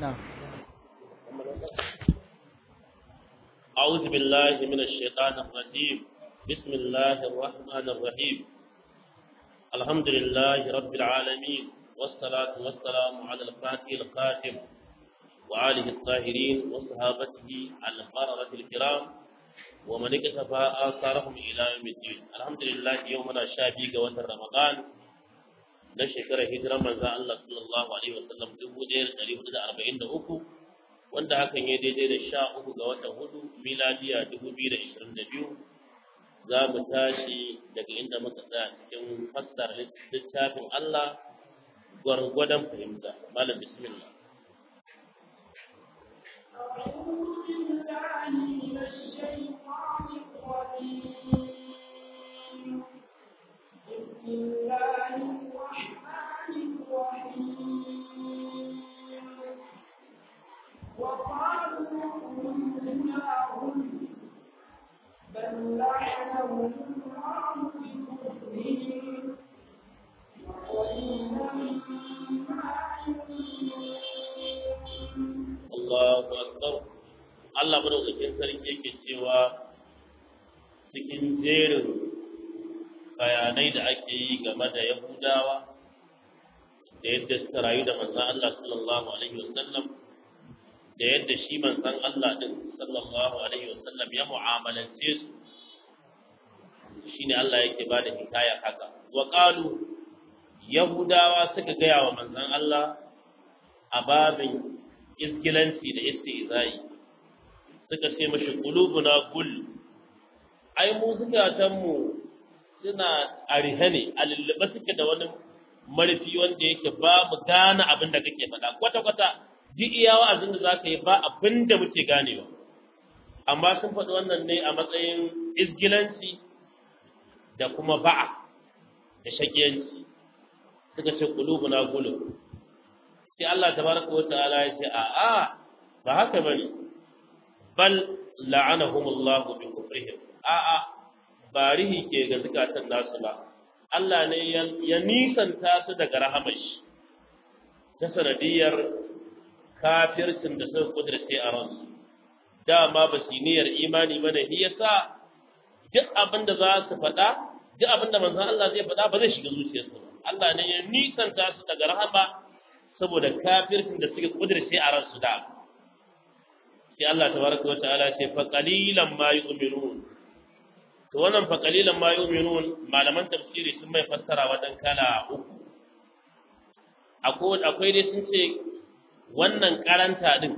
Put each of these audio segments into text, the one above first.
نعم أعوذ بالله من الشيطان الرجيم بسم الله الرحمن الرحيم الحمد لله رب العالمين والصلاة والسلام على الفاتح الخاتم وآله الطاهرين وصحابته البررة الكرام ومن اكتفى آثارهم إلى يوم الدين الحمد لله يومنا شابي قوة رمضان na shekarar hijirar manzo Allah sallallahu alaihi wasallam 1443 wanda hakan ya daidai da sha uku ga watan hudu miladiya 2022 za mu tashi daga inda muka tsaya cikin fassar littafin Allah gwargwadon fahimta malam bismillah بسم الله الرحمن الرحيم وقالوا كلناهم بل لعنهم الله بكفرهم وقليلا ما يؤمنون Allahu akbar Allah madaukakin sarki yake cewa cikin jerin bayanai da ake yi game da Yahudawa da yadda suka rayu da manzon Allah sallallahu alaihi wasallam da yadda shi manzon Allah din sallallahu alaihi wasallam ya mu'amalance su shine Allah yake bada hikaya haka wa qalu Yahudawa suka gaya wa manzon Allah a babin iskilanci da istizai suka ce mashi qulubuna gul ai mu zukatan mu suna arihe ne a lullube suke da wani marfi wanda yake ba mu gane abin da kake faɗa kwata kwata duk iya wa'azin da zaka yi ba abin da muke ganewa amma sun faɗi wannan ne a matsayin izgilanci da kuma ba'a da shakiyanci suka ce qulubuna gulub sai Allah tabaraka wa ta'ala ya ce a'a ba haka bane bal la'anahumullahu bi kufrihim a'a ba rihi ke ga zakatan nasu ba Allah ne ya nisanta su daga rahamar shi ta sanadiyar kafircin da suka kudurce a ransu dama ba su niyyar imani ba ne shi yasa duk abin da za su faɗa duk abin da manzon Allah zai faɗa ba zai shiga zuciyarsu ba Allah ne ya nisanta su daga rahama saboda kafircin da suke kudurce a ransu da sai Allah tabaraka wa ta'ala ce fa qalilan ma yu'minun to wannan fa qalilan ma yu'minun malaman tafsiri sun mai fassara wadan kala uku akwai akwai dai sun ce wannan karanta din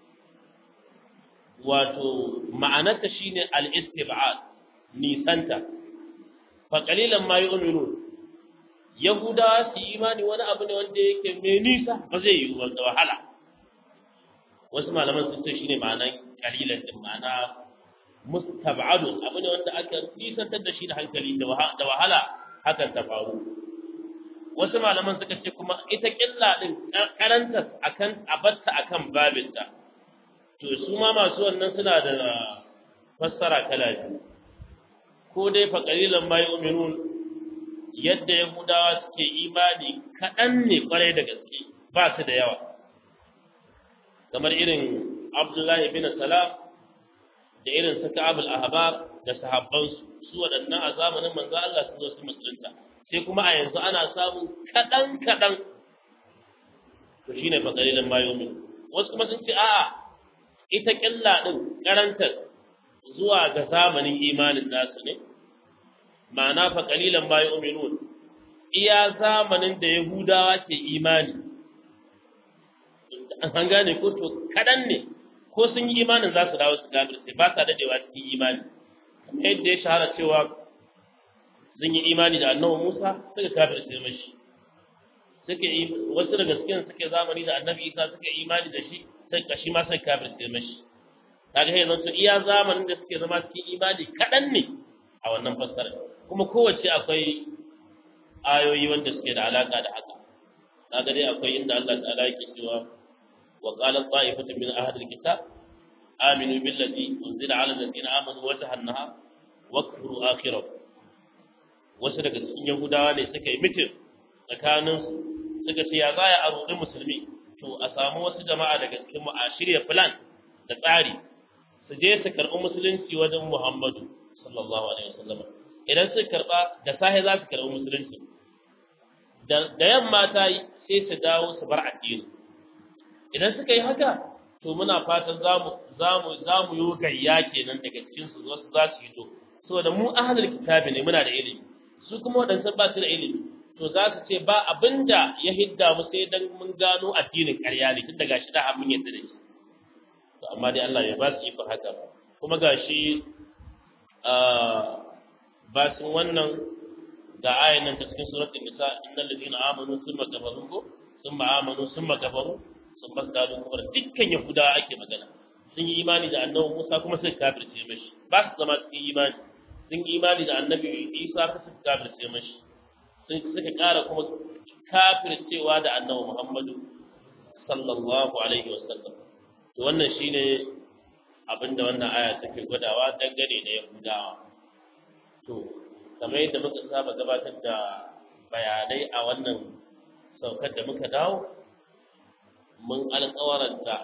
wato ma'anarta shine al-istib'ad nisanta fa qalilan ma yu'minun Yahudawa su yi imani wani abu ne wanda yake mai nisa ba zai yi da wahala. Wasu malaman sun ce shine ma'anan kalilan din ma'ana mustab'adun abu ne wanda aka nisantar da shi da hankali da wahala hakan ta faru. Wasu malaman suka ce kuma ita killa din karanta akan abatta akan babinta. To su ma masu wannan suna da fassara kala biyu. Ko dai fa qalilan ma yu'minun yadda Yahudawa suke imani kaɗan ne ƙwarai da gaske ba su da yawa. Kamar irin Abdullahi bin Salam da irin su Ka'abul Ahbar da sahabbansu su waɗannan a zamanin manzo Allah su zo su musulunta. Sai kuma a yanzu ana samun kaɗan kaɗan to shine fa qalilan ma yu'min. Wasu kuma sun ce a'a ita ƙilla ɗin karantar zuwa ga zamanin imanin nasu ne. ma'ana fa qalilan ma yu'minun iya zamanin da yahudawa ke imani an gane ko to kadan ne ko sun yi imanin za su dawo su kafirce ba sa dadewa cikin imani kamar yadda ya shahara cewa sun yi imani da annabi Musa suka kafirce mashi suka yi wasu daga cikin suke zamani da annabi Isa suka yi imani da shi sai kashi ma sai kafirce mashi kaga yanzu to iya zamanin da suke zama cikin imani kadan ne a wannan fassara kuma kowace akwai ayoyi wanda suke da alaka da haka kaga dai akwai inda Allah ta'ala yake cewa wa qala ta'ifatu min ahli alkitab aminu billadhi unzila ala alladhina amanu wa tahannaha wa kfuru akhirahu wasu daga cikin yahudawa ne suka yi mitin tsakanin suka ce ya zaya a rudi musulmi to a samu wasu jama'a daga cikin mu a shirya plan da tsari su je su karɓi musulunci wajen Muhammadu sallallahu alaihi wasallam idan su karɓa da sahi za su karɓi musulunci da yamma ta yi sai su dawo su bar addini idan suka yi haka to muna fatan zamu zamu zamu yi gayya kenan daga cikin su wasu za su yi to saboda mu ahlul kitabi ne muna da ilimi su kuma waɗansu ba su da ilimi to za su ce ba abinda ya hidda mu sai dan mun gano addinin ƙarya ne tun daga shi da mun yadda da shi to amma dai Allah ya ba su iko haka kuma gashi ba sun wannan ga ayan nan ta cikin suratul nisa innal ladina amanu thumma kafaru ko thumma amanu thumma kafaru sun fasdadu kuma dukkan yahuda ake magana sun yi imani da annabi Musa kuma suka kafirce mashi ba su zama cikin imani sun yi imani da annabi Isa kuma suka kafirce mashi sun suka ƙara kuma kafircewa da annabi Muhammadu sallallahu alaihi wasallam to wannan shine abinda wannan aya take gwadawa dangane da Yahudawa to kamar yadda muka saba gabatar da bayanai a wannan saukar da muka dawo mun alƙawaranta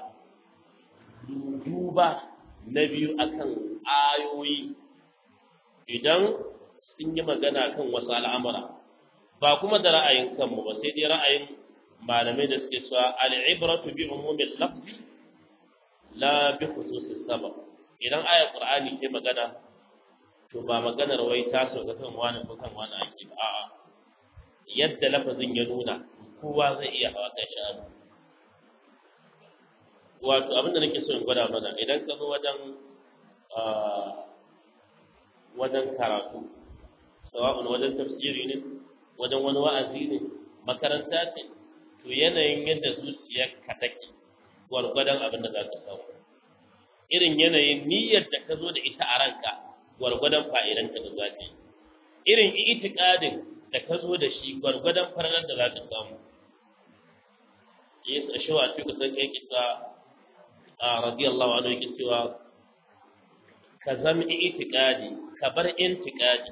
duba na biyu akan ayoyi idan sun yi magana kan wasu al'amura ba kuma da ra'ayin kanmu ba sai dai ra'ayin malamai da suke cewa al'ibratu bi umumin lafzi la bi khususis sabab idan ayat qur'ani ke magana to ba maganar wai ta sauka kan wani ko kan wani ake ba a'a yadda lafazin ya nuna kowa zai iya hawa kai shanu wato abinda nake so in gwada mana idan ka zo wajen wajen karatu sawa'un wajen tafsiri ne wajen wani wa'azi ne makaranta ce to yanayin yadda zuciyar ka take gwargwadon abin da za ka samu irin yanayin niyyar da ka zo da ita a ranka gwargwadon fa'idanta da za ta yi irin itikadin da ka zo da shi gwargwadon farnar da za ka samu yesu a shawa ce kusan kai kisa a radiyallahu anhu yake cewa ka zama itikadi ka bar intikadi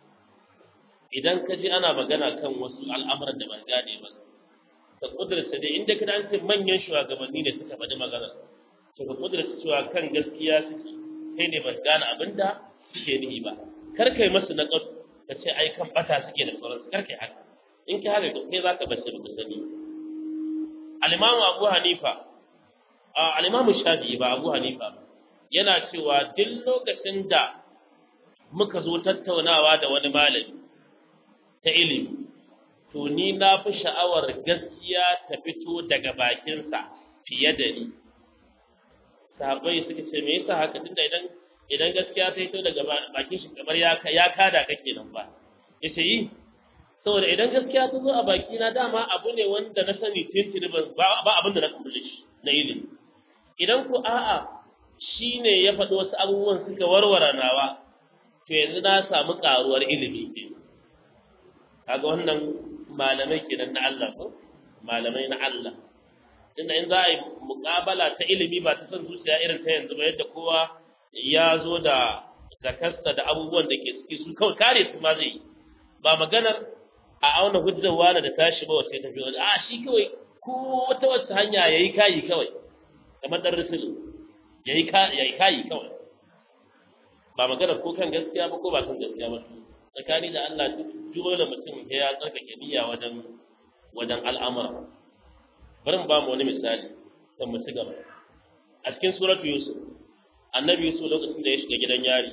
idan ka ji ana magana kan wasu al'amuran da ban gane ba ka kudurta da inda ka dace manyan shugabanni ne suka faɗi magana to ka kudurta cewa kan gaskiya suke kai ne ban gane abin da suke nihi ba kar kai masu na ka ce ai kan bata suke da sauransu kar kai haka in ka haka kai za ka bace ba ka sani al-imamu abu hanifa al-imamu shafi'i ba abu hanifa yana cewa duk lokacin da muka zo tattaunawa da wani malami ta ilimi to ni na fi sha'awar gaskiya ta fito daga bakinsa fiye da ni sahabbai suka ce me yasa haka tunda idan idan gaskiya ta fito daga bakin shi kamar ya ya kada kake nan ba yace yi saboda idan gaskiya ta zo a baki na dama abu ne wanda na sani tintini ba ba abin da na kulle shi na ilimi idan ku a'a shine ya faɗi wasu abubuwan suka warware nawa to yanzu na samu karuwar ilimi ke kaga wannan malamai kenan na Allah ko malamai na Allah inda in za a yi muƙabala ta ilimi ba ta son zuciya irin ta yanzu ba yadda kowa ya zo da zakasta da abubuwan da ke ciki su kawai kare su ma zai yi ba maganar a auna hujjar wani da tashi ba wace tafi wani a shi kawai ko wata wata hanya ya yi kayi kawai kamar dan rusul ya yi kayi kawai ba maganar ko kan gaskiya ba ko ba kan gaskiya ba tsakani da Allah dole mutum ya tsarkake niyya wajen wajen al'amura bari mu ba mu wani misali kan mu ci gaba a cikin suratu yusuf annabi yusuf lokacin da ya shiga gidan yari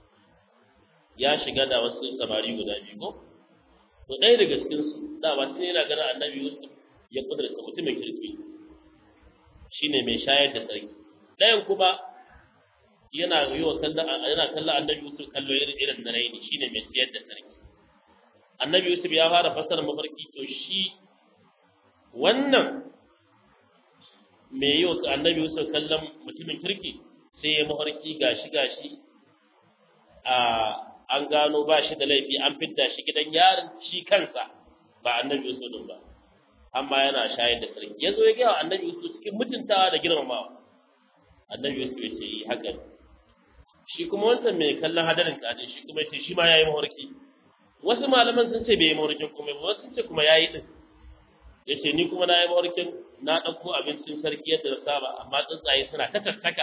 ya shiga da wasu samari guda biyu ko to ɗaya daga cikin su da ba sai yana ganin annabi yusuf ya kudurta mutumin kirki shine mai shayar da sarki ɗayan kuma yana yi wa kallon yana kallon annabi Yusuf kallo irin irin na raini shine mai siyar da sarki annabi Yusuf ya fara fassara mafarki to shi wannan mai yi wa annabi Yusuf kallon mutumin kirki sai ya mafarki gashi gashi a an gano ba shi da laifi an fidda shi gidan yarin shi kansa ba annabi Yusuf din ba amma yana shayar da sarki yazo ya ga annabi Yusuf cikin mutuntawa da girmamawa annabi Yusuf ya ce yi haka shi kuma wancan mai kallon hadarin kaje shi kuma ce shi ma yayi mawarki wasu malaman sun ce bai yi mawarkin kuma ba wasu sun ce kuma yayi din yace ni kuma na yi mawarkin na ɗauko abincin sarki yadda na saba amma tsuntsaye suna ta tattaka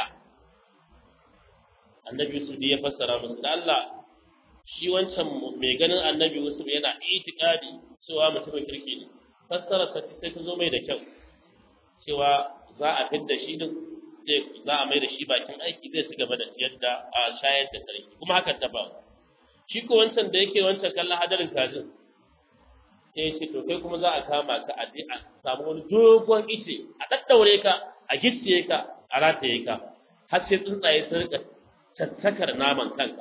annabi Yusuf ya fassara musu da Allah shi wancan mai ganin annabi Yusuf yana itikadi cewa mutumin kirki ne fassara ta sai ta zo mai da kyau cewa za a fidda shi din zai za a mai da shi bakin aiki zai ci gaba da yadda a shayar da sarki kuma hakan ta ba shi ko wancan da yake wancan kallon hadarin kajin sai ya ce to kai kuma za a kama ka a je a samu wani dogon ice a daddaure ka a gicciye ka a rataye ka har sai tsuntsaye sun rika tattakar naman kanka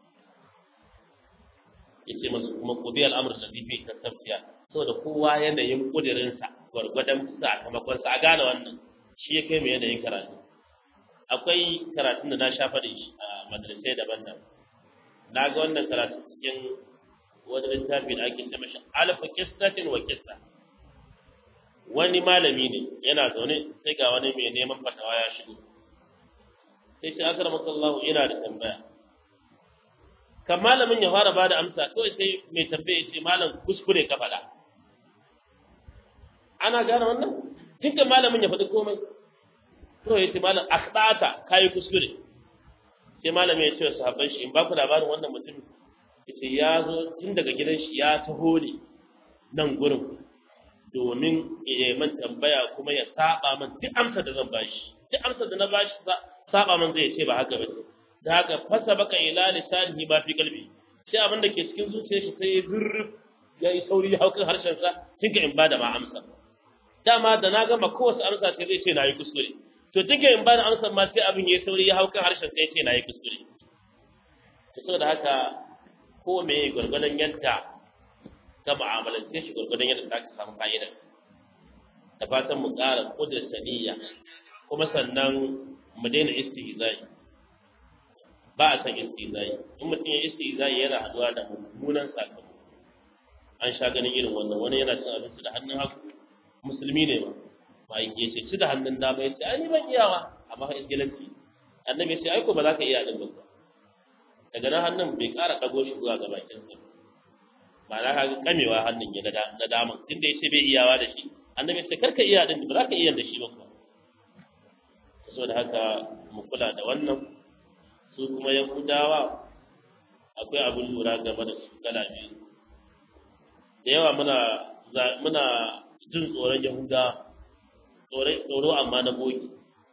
yace masu kuma kudi al'amur da bibi ta tafiya saboda kowa yanayin kudirinsa gwargwadon sakamakonsa a gane wannan shi ya kai mu yanayin karatu akwai karatun da na sha faɗi a madrasai daban-daban na ga wannan karatu cikin wani littafi da ake ce mashi alfa kistatin wa kista wani malami ne yana zaune sai ga wani mai neman fatawa ya shigo sai ce akar masallahu ina da tambaya kan malamin ya fara bada amsa kawai sai mai tambaya ya ce malam kuskure ka faɗa ana gane wannan dukkan malamin ya faɗi komai kawai ya ce malam akhdata kayi kuskure sai malamin ya ce wa sahabban shi in ba ku labarin wannan mutum yace ya zo tun daga gidan shi ya taho ne nan gurin domin ya man tambaya kuma ya saba man duk amsar da zan bashi duk amsar da na bashi saba man zai ce ba haka ba da haka fasa baka ila lisanihi ba fi kalbi sai abin da ke cikin zuciyar shi sai zurruf ya yi sauri ya haukan harshen sa tun in bada ma amsa dama da na gama kowace amsa sai zai ce na yi kuskure to tun in bada amsa ma sai abin ya yi sauri ya haukan harshen sai ce na yi kuskure to saboda haka ko me gwargwadon yadda ka mu'amalance shi gwargwadon yadda za ka samu fa'ida da fatan mu ƙara kudurta niyya kuma sannan mu daina istihzai ba a san istihzai in mutum ya istihzai yana haduwa da mummunan sakamako an sha ganin irin wannan wani yana cin abinci da hannun hagu musulmi ne ba ba ya ce ci da hannun dama ya ce ai ni ban iyawa amma fa isgilanci annabi ya ce ai ko ba za ka iya din ba daga nan hannun bai ƙara ɗago shi zuwa ga bakinsa ba na ka kamewa hannun ya na daman tunda ya ce bai iyawa da shi annabi ce karka iya din ba za ka iya da shi ba kuwa so da haka mu kula da wannan su kuma yahudawa akwai abin lura game da su kala biyu da yawa muna muna jin tsoron yahudawa tsoro amma na bogi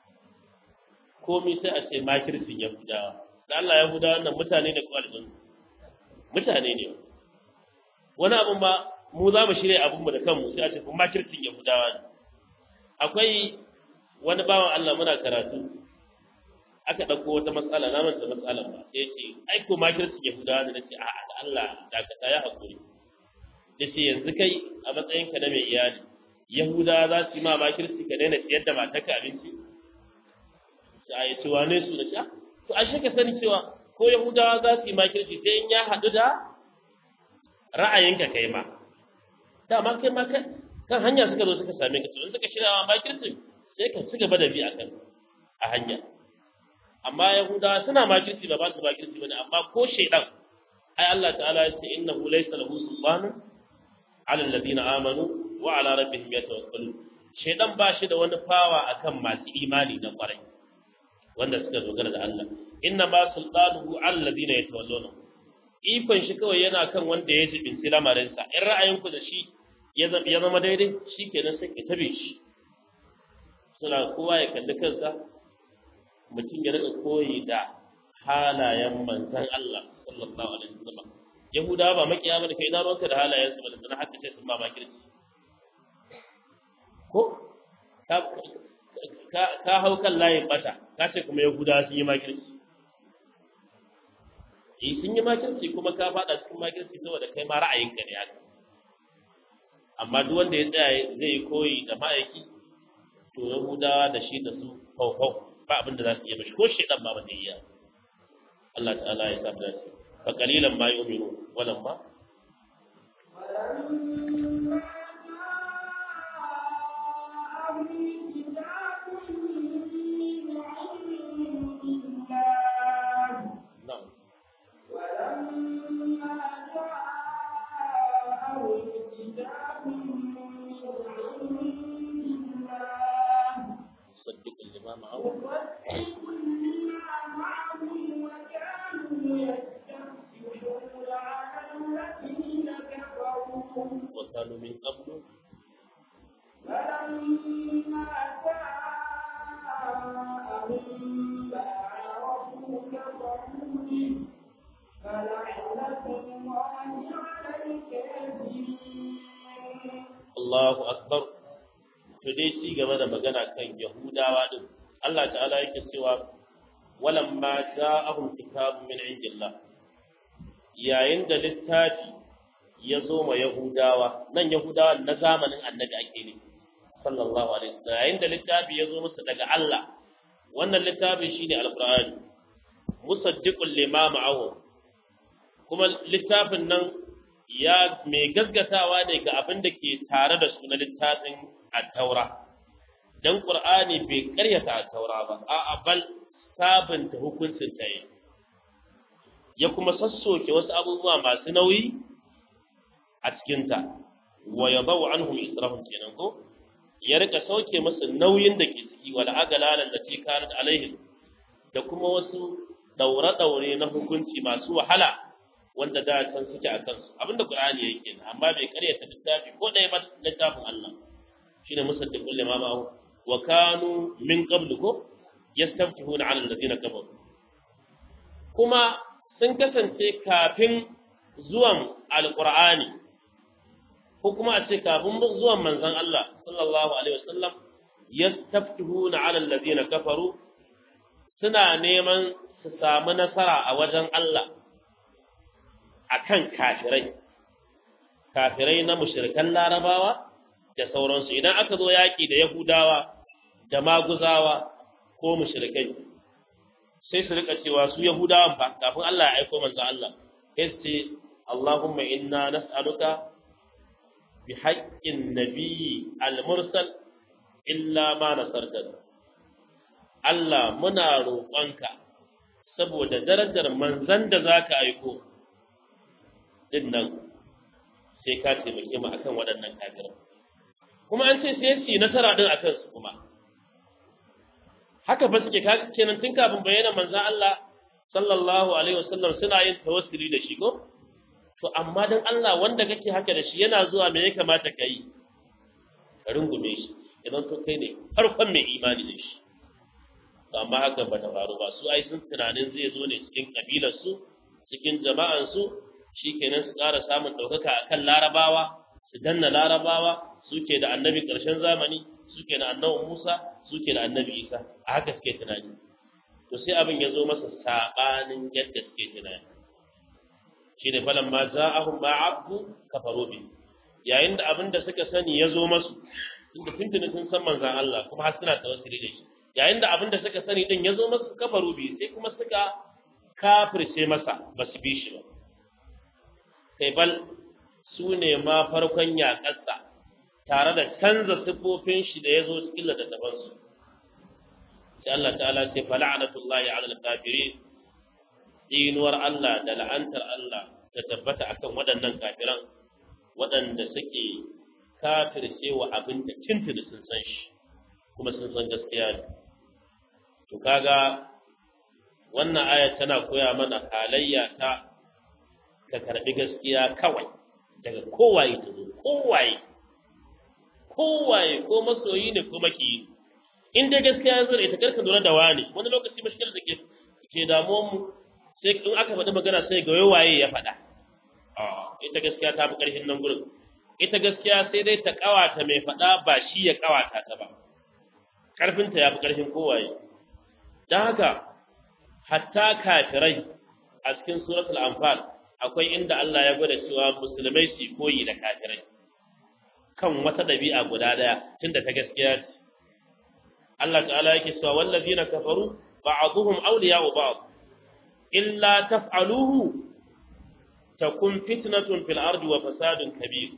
komai sai a ce makircin yahudawa da Allah yahudawa wannan mutane da kwalibin mutane ne wani abin ba mu za mu shirya abin mu da kanmu sai a ce kuma makircin yahudawa ne akwai wani bawan Allah muna karatu aka ɗauko wata matsala na manta matsalar ba sai ce ai ko makircin yahudawa ne nace a'a da Allah dakata ya hakuri yace yanzu kai a matsayinka na mai iyali yahudawa za su yi ma makirci ka daina siyar da matarka abinci sai ya ce wane su da sha to ashe ka sani cewa ko yahudawa za su yi makirci sai in ya haɗu da ra'ayinka kai ma dama kai ma kan hanya suka zo suka same ka to in suka shirya ma makircin sai ka ci gaba da bi a kan a hanya amma yahudawa suna makirci ba ba su makirci bane amma ko shaidan ai Allah ta'ala ya ce innahu laysa lahu sultanun ala alladhina amanu wa ala rabbihim yatawakkalun shaidan ba shi da wani fawa akan masu imani na kwarai wanda suka dogara da Allah inna ma sultanuhu alladhina yatawalluna ikon shi kawai yana kan wanda ya jibinci lamarin sa in ra'ayinku da shi ya zama daidai shikenan sai ka tabe shi suna kowa ya kalli kansa mutum ya rika koyi da halayen manzon Allah sallallahu alaihi wasallam yahudawa ba makiya bane kai na ruwanka da halayen su balantana haka sai sun ma makirci ko ka hau kan layin bata ka ce kuma yahudawa sun yi makirci eh sun yi makirci kuma ka fada cikin makirci saboda kai ma ra'ayinka ne haka amma duk wanda ya tsaya zai yi koyi da ma'aiki to yahudawa da shi da su hau hau ba abin da za su iya mashi ko shaidan ba ba zai iya Allah ta'ala ya sa da shi fa qalilan ma yu'minu walam ma ولما جاءهم كتاب من عند الله ma'ahu مصدق لما معهم وكانوا يستفتحون على الذين كفروا wa kanu min qablu فلما جاءهم ما عرفوا كفروا به فلعنة الله على الكافرين Allahu akbar to dai ci gaba da magana kan Yahudawa din Allah ta'ala yake cewa walamma ja'ahum kitabun min indillah yayin da littafi ya zo ma Yahudawa nan Yahudawa na zamanin Annabi ake ne sallallahu alaihi wasallam yayin da littafi ya zo musu daga Allah wannan littafi shine alqur'ani musaddiqul lima ma'ahu kuma littafin nan ya mai gaskatawa ne ga abin da ke tare da su na littafin at-taura dan qur'ani bai karyata at-taura ba a'a bal sabunta hukuncin ta yi ya kuma sassoke wasu abubuwa masu nauyi a cikinta wa yadau anhum israhum kenan ko ya rika sauke musu nauyin da ke ciki wal agalalan da ke kanat alaihim da kuma wasu daure-daure na hukunci masu wahala wanda da can suke a kansu abinda Qur'ani yake kenan amma bai karyata littafi ko ɗaya ba littafin Allah shine musaddiqul lima ma'ahu wa kanu min qablu ko yastaftihuna 'ala alladhina kafaru kuma sun kasance kafin zuwan alqur'ani ko kuma a ce kafin zuwan manzon Allah sallallahu alaihi wasallam yastaftihuna 'ala alladhina kafaru suna neman su samu nasara a wajen Allah akan kafirai kafirai na mushrikan larabawa da sauransu idan aka zo yaƙi da yahudawa da maguzawa ko mushrikai sai su rika cewa su yahudawan fa kafin Allah ya aiko manzo Allah sai su ce Allahumma inna nas'aluka bi haqqin nabiyyi al-mursal illa ma nasartana Allah muna roƙonka saboda darajar manzan da zaka aiko din nan sai ka taimake mu akan waɗannan kafirai kuma an ce sai su yi nasara din akan su kuma haka ba suke kaga kenan tun kafin bayyana manzon Allah sallallahu alaihi wasallam suna yin tawassuli da shi ko to amma dan Allah wanda kake haka da shi yana zuwa me ya kamata ka yi ka rungume shi idan to kai ne farkon mai imani da shi amma haka ba ta faru ba su ai sun tunanin zai zo ne cikin kabilar su cikin jama'an su shikenan su ƙara samun ɗaukaka akan larabawa su danna larabawa suke da annabi ƙarshen zamani suke da annabi Musa suke da annabi Isa a haka suke tunani to sai abin ya zo masa sabanin yadda suke tunani shine falan ma za'ahum ma abdu kafaru bi yayin da abin da suka sani ya zo masu tunda tuntuni sun san manzan Allah kuma har suna tawassuli da shi yayin da abin da suka sani din ya zo masu kafaru bi sai kuma suka kafirce masa ba su bi shi ba kai bal su ne ma farkon yaƙarsa tare da canza siffofin shi da ya zo cikin littattafansu sai Allah ta'ala ce fala'anatullahi 'ala al-kafirin dinuwar Allah da la'antar Allah ta tabbata akan waɗannan kafiran waɗanda suke kafirce wa abin da tuntuni sun san shi kuma sun san gaskiya ne to kaga wannan aya tana koya mana halayya ta ka karbi gaskiya kawai daga kowaye ta zo kowaye kowaye ko masoyi ne ko makiyi in dai gaskiya ya zo da ita karka lura da wani wani lokaci mashkilar da ke ke damuwar mu sai in aka faɗi magana sai ga waye ya faɗa ita gaskiya ta fi ƙarfin nan gurin ita gaskiya sai dai ta ƙawata mai faɗa ba shi ya ƙawata ta ba ƙarfinta ya fi ƙarfin kowaye don haka hatta kafirai a cikin suratul anfal akwai inda Allah ya gwada cewa musulmai su koyi da kafirai kan wata ɗabi'a guda ɗaya tunda ta gaskiya ce Allah ta'ala yake cewa wallazina kafaru ba'dhum awliya'u ba'd illa taf'aluhu takun fitnatun fil ardi wa fasadun kabir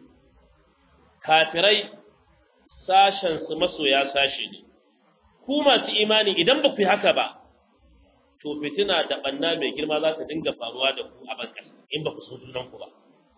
kafirai sashen su masoya sashe ne ku masu imani idan ba ku yi haka ba to fitina da banna mai girma za ta dinga faruwa da ku a bankan in ba ku so junan ku ba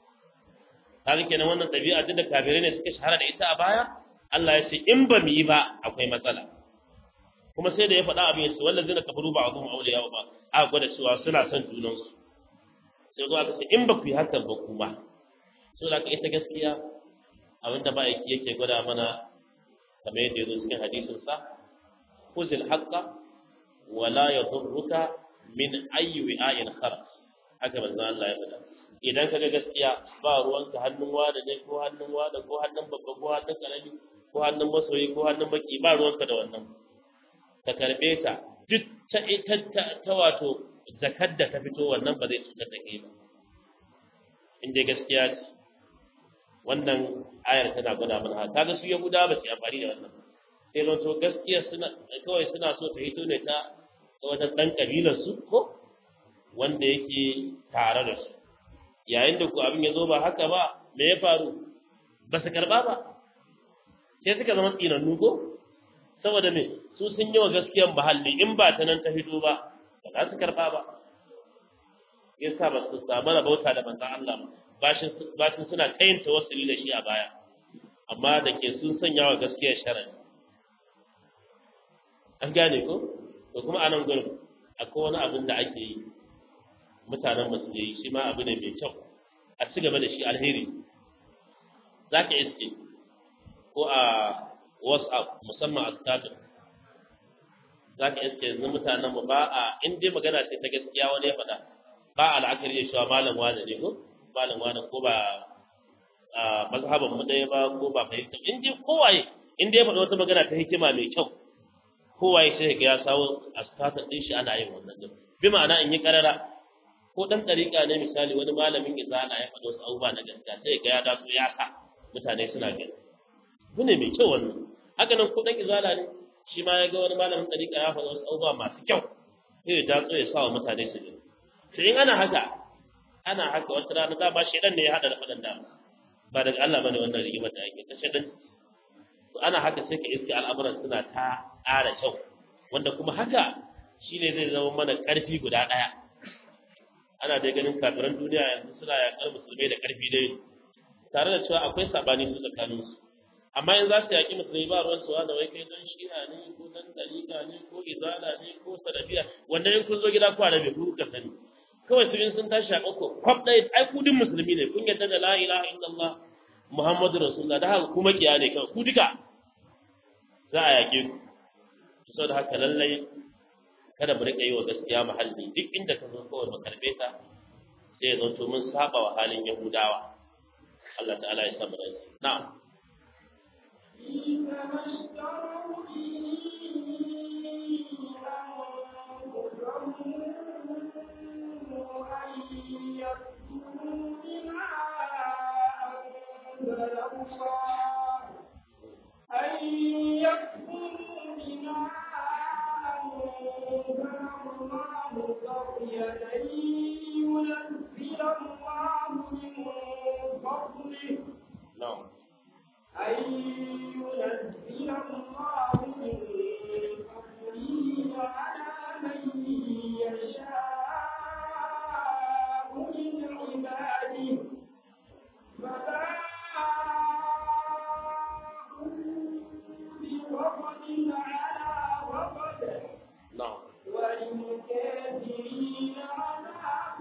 kaga kenan wannan ɗabi'a duk da kafirai ne suka shahara da ita a baya Allah ya ce in ba mu yi ba akwai matsala kuma sai da ya faɗa abin yace wallazi na kafaru ba azum awliya ba a gwada cewa suna son junan su sai zo aka ce in ba ku yi hakan ba kuma so da ita gaskiya abinda ba yake yake gwada mana kamar yadda yazo cikin hadisin sa khuzil haqqa wa la yadurruka min ayyi wi'ain kharaj haka manzo Allah ya faɗa idan kaga gaskiya ba ruwanka hannun wada ne ko hannun wada ko hannun babba ko hannun karami ko hannun masoyi ko hannun baki ba ruwanka da wannan ka karbe ta duk ta ita ta wato zakar da ta fito wannan ba zai cutar da kai ba in dai gaskiya ce wannan ayar tana gwada mana haka kaga su yahuda ba su amfani da wannan sai zan to gaskiya suna kawai suna so ta hito ne ta wajen dan kabilar su ko wanda yake tare da su yayin da ku abin ya zo ba haka ba me ya faru ba su karba ba sai suka zama tsinannu ko saboda me su sun yi wa gaskiyan bahalli in ba ta nan ta fito ba ba za su karba ba yasa ba su samu rabauta da manzon Allah ba bashin suna kayin tawassuli da shi a baya amma da ke sun sanya wa gaskiyar sharadi an gane ko to kuma a nan gurin akwai wani abin da ake yi mutanen masu yi shi ma abu ne mai kyau a ci gaba da shi alheri za ka iske ko a whatsapp musamman a status za ka iske yanzu mutanen mu ba a in dai magana ce ta gaskiya wani ya faɗa ba a la'akari da cewa malam wane ne ko malam wane ko ba a mazhaban mu ɗaya ba ko ba fahimta in dai kowaye in dai ya faɗa wata magana ta hikima mai kyau kowaye sai ga ya sawo a status ɗin shi ana yin wannan din bi ma'ana in yi karara ko dan ɗariƙa ne misali wani malamin izala ya faɗa wasu abubuwa na gaskiya sai ga ya daso ya sa mutane suna gani abu ne mai kyau wannan haka nan ko dan izala ne shi ma ya ga wani malamin ɗariƙa ya faɗa wasu abubuwa masu kyau sai ya daso ya sa wa mutane su gani sai in ana haka ana haka wata rana da ba shedan ne ya hada da faɗan da ba daga Allah bane wannan rigimar da ake ta shedan to ana haka sai ka iske al'amuran suna ta ƙara kyau wanda kuma haka shine zai zama mana ƙarfi guda ɗaya ana dai ganin kafiran duniya yanzu suna yaƙar musulmai da ƙarfi dai tare da cewa akwai sabani su tsakanin su amma in za su yaƙi musulmai ba ruwan suwa da wai kai dan shi'a ne ko dan dalika ne ko izala ne ko salafiya wanda in kun zo gida ku arabe ku ka sani kawai su in sun tashi a ƙauko kwaf ɗaya ai ku duk musulmi ne kun yadda da la ilaha illallah muhammadu rasulullah da haka kuma kiya ne kawai ku duka za a yaƙe ku saboda haka lallai kada mu rika yi wa gaskiya mahalli duk inda ka zo kawai mu karbe ta sai ya zanto mun saba wa halin yahudawa Allah ta'ala ya samu rai na'am أن يكفروا بما أنزل الله بغية أن ينزل الله من فضله na'am أن ينزل الله من فضله على من يشاء من عباده فباءوا بغضب على غضب na'am وللكافرين عذاب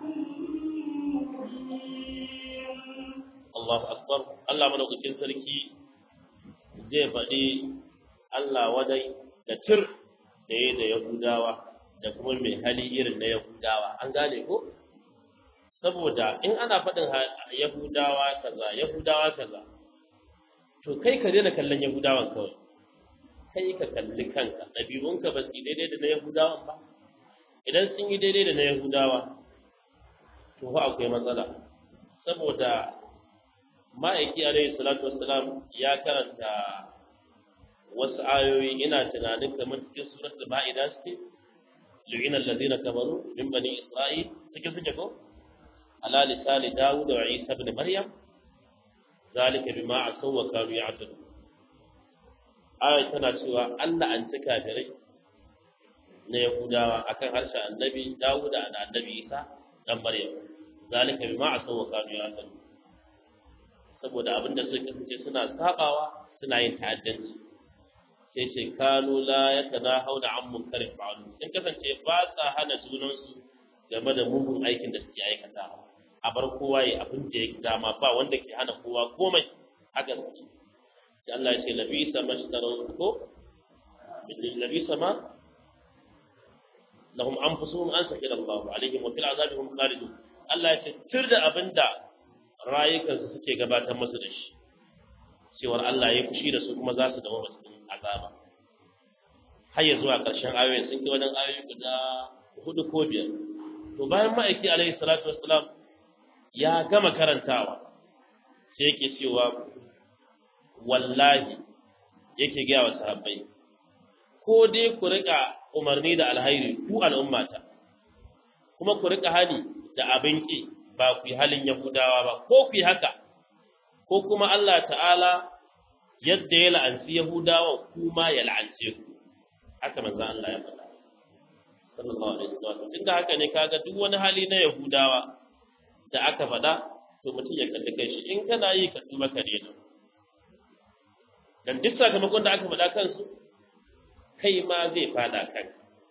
مهين Allahu akbar Allah madaukakin sarki zai faɗi Allah wadai da tir da ya da Yahudawa da kuma mai hali irin na Yahudawa an gane ko saboda in ana faɗin ha- Yahudawa kaza Yahudawa kaza to kai ka daina kallon Yahudawan kawai kai ka kalli kanka ɗabi'unka ba su yi daidai da na Yahudawan ba idan sun yi daidai da na Yahudawa to fa akwai matsala saboda ma'aiki alaihi salatu wassalam ya karanta wasu ayoyi ina tunanin kamar cikin suratul ma'ida suke lu'ina allazina kafaru min bani isra'il cikin suke ko ala lisani dawud wa isa ibn maryam zalika bima asaw wa kanu ya'tadun ayat tana cewa Allah an ci kafirai na yahudawa akan harshen annabi dawud da annabi isa dan maryam zalika bima asaw wa kanu ya'tadun saboda abin da suka kasance suna sabawa suna yin ta'addanci sai ce kanu la yatanahawna an munkarin fa'alu sun kasance ba sa hana junansu game da mugun aikin da suke aikata a bar kowa ya abin da ya dama ba wanda ke hana kowa komai haka suke sai Allah ya ce labisa mashtarun ko labisa ma lahum anfusuhum an sakira Allah alaihim wa fil azabi hum khalidun Allah ya ce tir da abinda rayukansu suke gabatar musu da shi cewar Allah ya fushi da su kuma za su dawo cikin azaba har ya zuwa ƙarshen ayoyin sun kai wajen ayoyi guda hudu ko biyar to bayan ma'aiki alaihi salatu wassalam ya gama karantawa sai yake cewa wallahi yake gaya wa sahabbai ko dai ku rika umarni da alhairi ku al'ummata kuma ku rika hani da abin ki ba ku yi halin yahudawa ba ko ku yi haka ko kuma Allah ta'ala yadda ya la'anci yahudawa kuma ya la'ance ku haka manzon Allah ya faɗa sallallahu alaihi wasallam tunda haka ne kaga duk wani hali na yahudawa da aka faɗa to mutum ya kalli kai shi in kana yi ka tuba ka daina dan duk sakamakon da aka faɗa kansu kai ma zai fada kan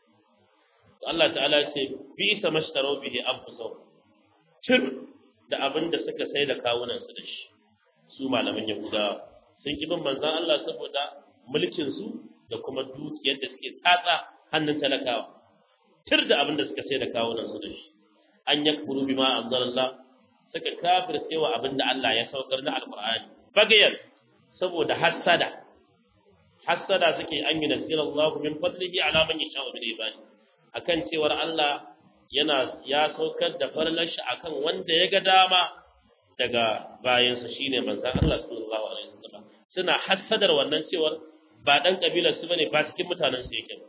Allah ta'ala ce bi sa mashtaro bihi anfusahum tir da abin da suka sai da kawunan su da shi su malaman yahudawa sun ki bin manzon Allah saboda mulkin su da kuma dukiyar da suke tsatsa hannun talakawa tir da abin da suka sai da kawunan su da shi an yakfuru bima anzalallah suka kafirce wa abin da Allah ya saukar na alqur'ani bagayan saboda hassada hassada suke an yi nasira Allah min fadlihi ala man yasha min ibadi akan cewar Allah yana ya saukar da farlan shi akan wanda ya ga dama daga bayansa shine manzon Allah sallallahu alaihi wasallam suna hassadar wannan cewar ba dan kabilar su bane ba cikin mutanen su yake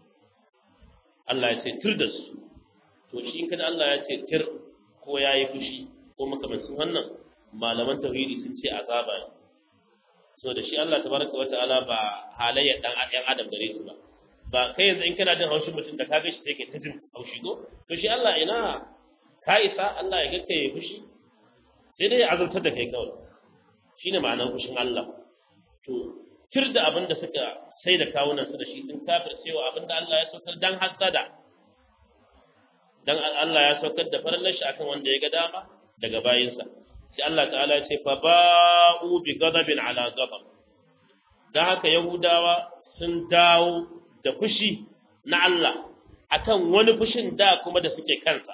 Allah ya ce tir da su to shi in kada Allah ya ce tir ko yayi fushi ko makamancin wannan malaman tauhidi sun ce azaba ne so da shi Allah tabaraka wa ta'ala ba halayya dan ɗan adam gare su ba ba kai yanzu in kana jin haushin mutum da ka ga shi take ta jin haushi ko to shi Allah ina ka isa Allah ya ga kai fushi sai dai ya azabtar da kai kawai shine ma'anar fushin Allah to tir da abin da suka sai da kawunan su da shi sun kafir cewa abin da Allah ya saukar dan hasada dan Allah ya saukar da farallar shi akan wanda ya ga dama daga bayinsa sai Allah ta'ala ya ce fa ba'u bi ghadabin ala ghadab dan haka yahudawa sun dawo da fushi na Allah akan wani fushin da kuma da suke kansa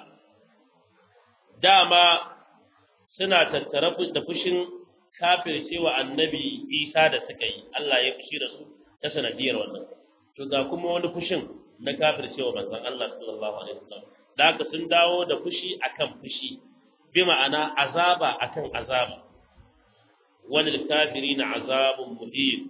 dama suna tattara da fushin kafircewa annabi Isa da suka yi Allah ya fushi da su ta sanadiyar wannan to ga kuma wani fushin na kafircewa manzon Allah sallallahu alaihi wasallam da haka sun dawo da fushi akan fushi bi ma'ana azaba akan azaba wani kafiri na azabun muhim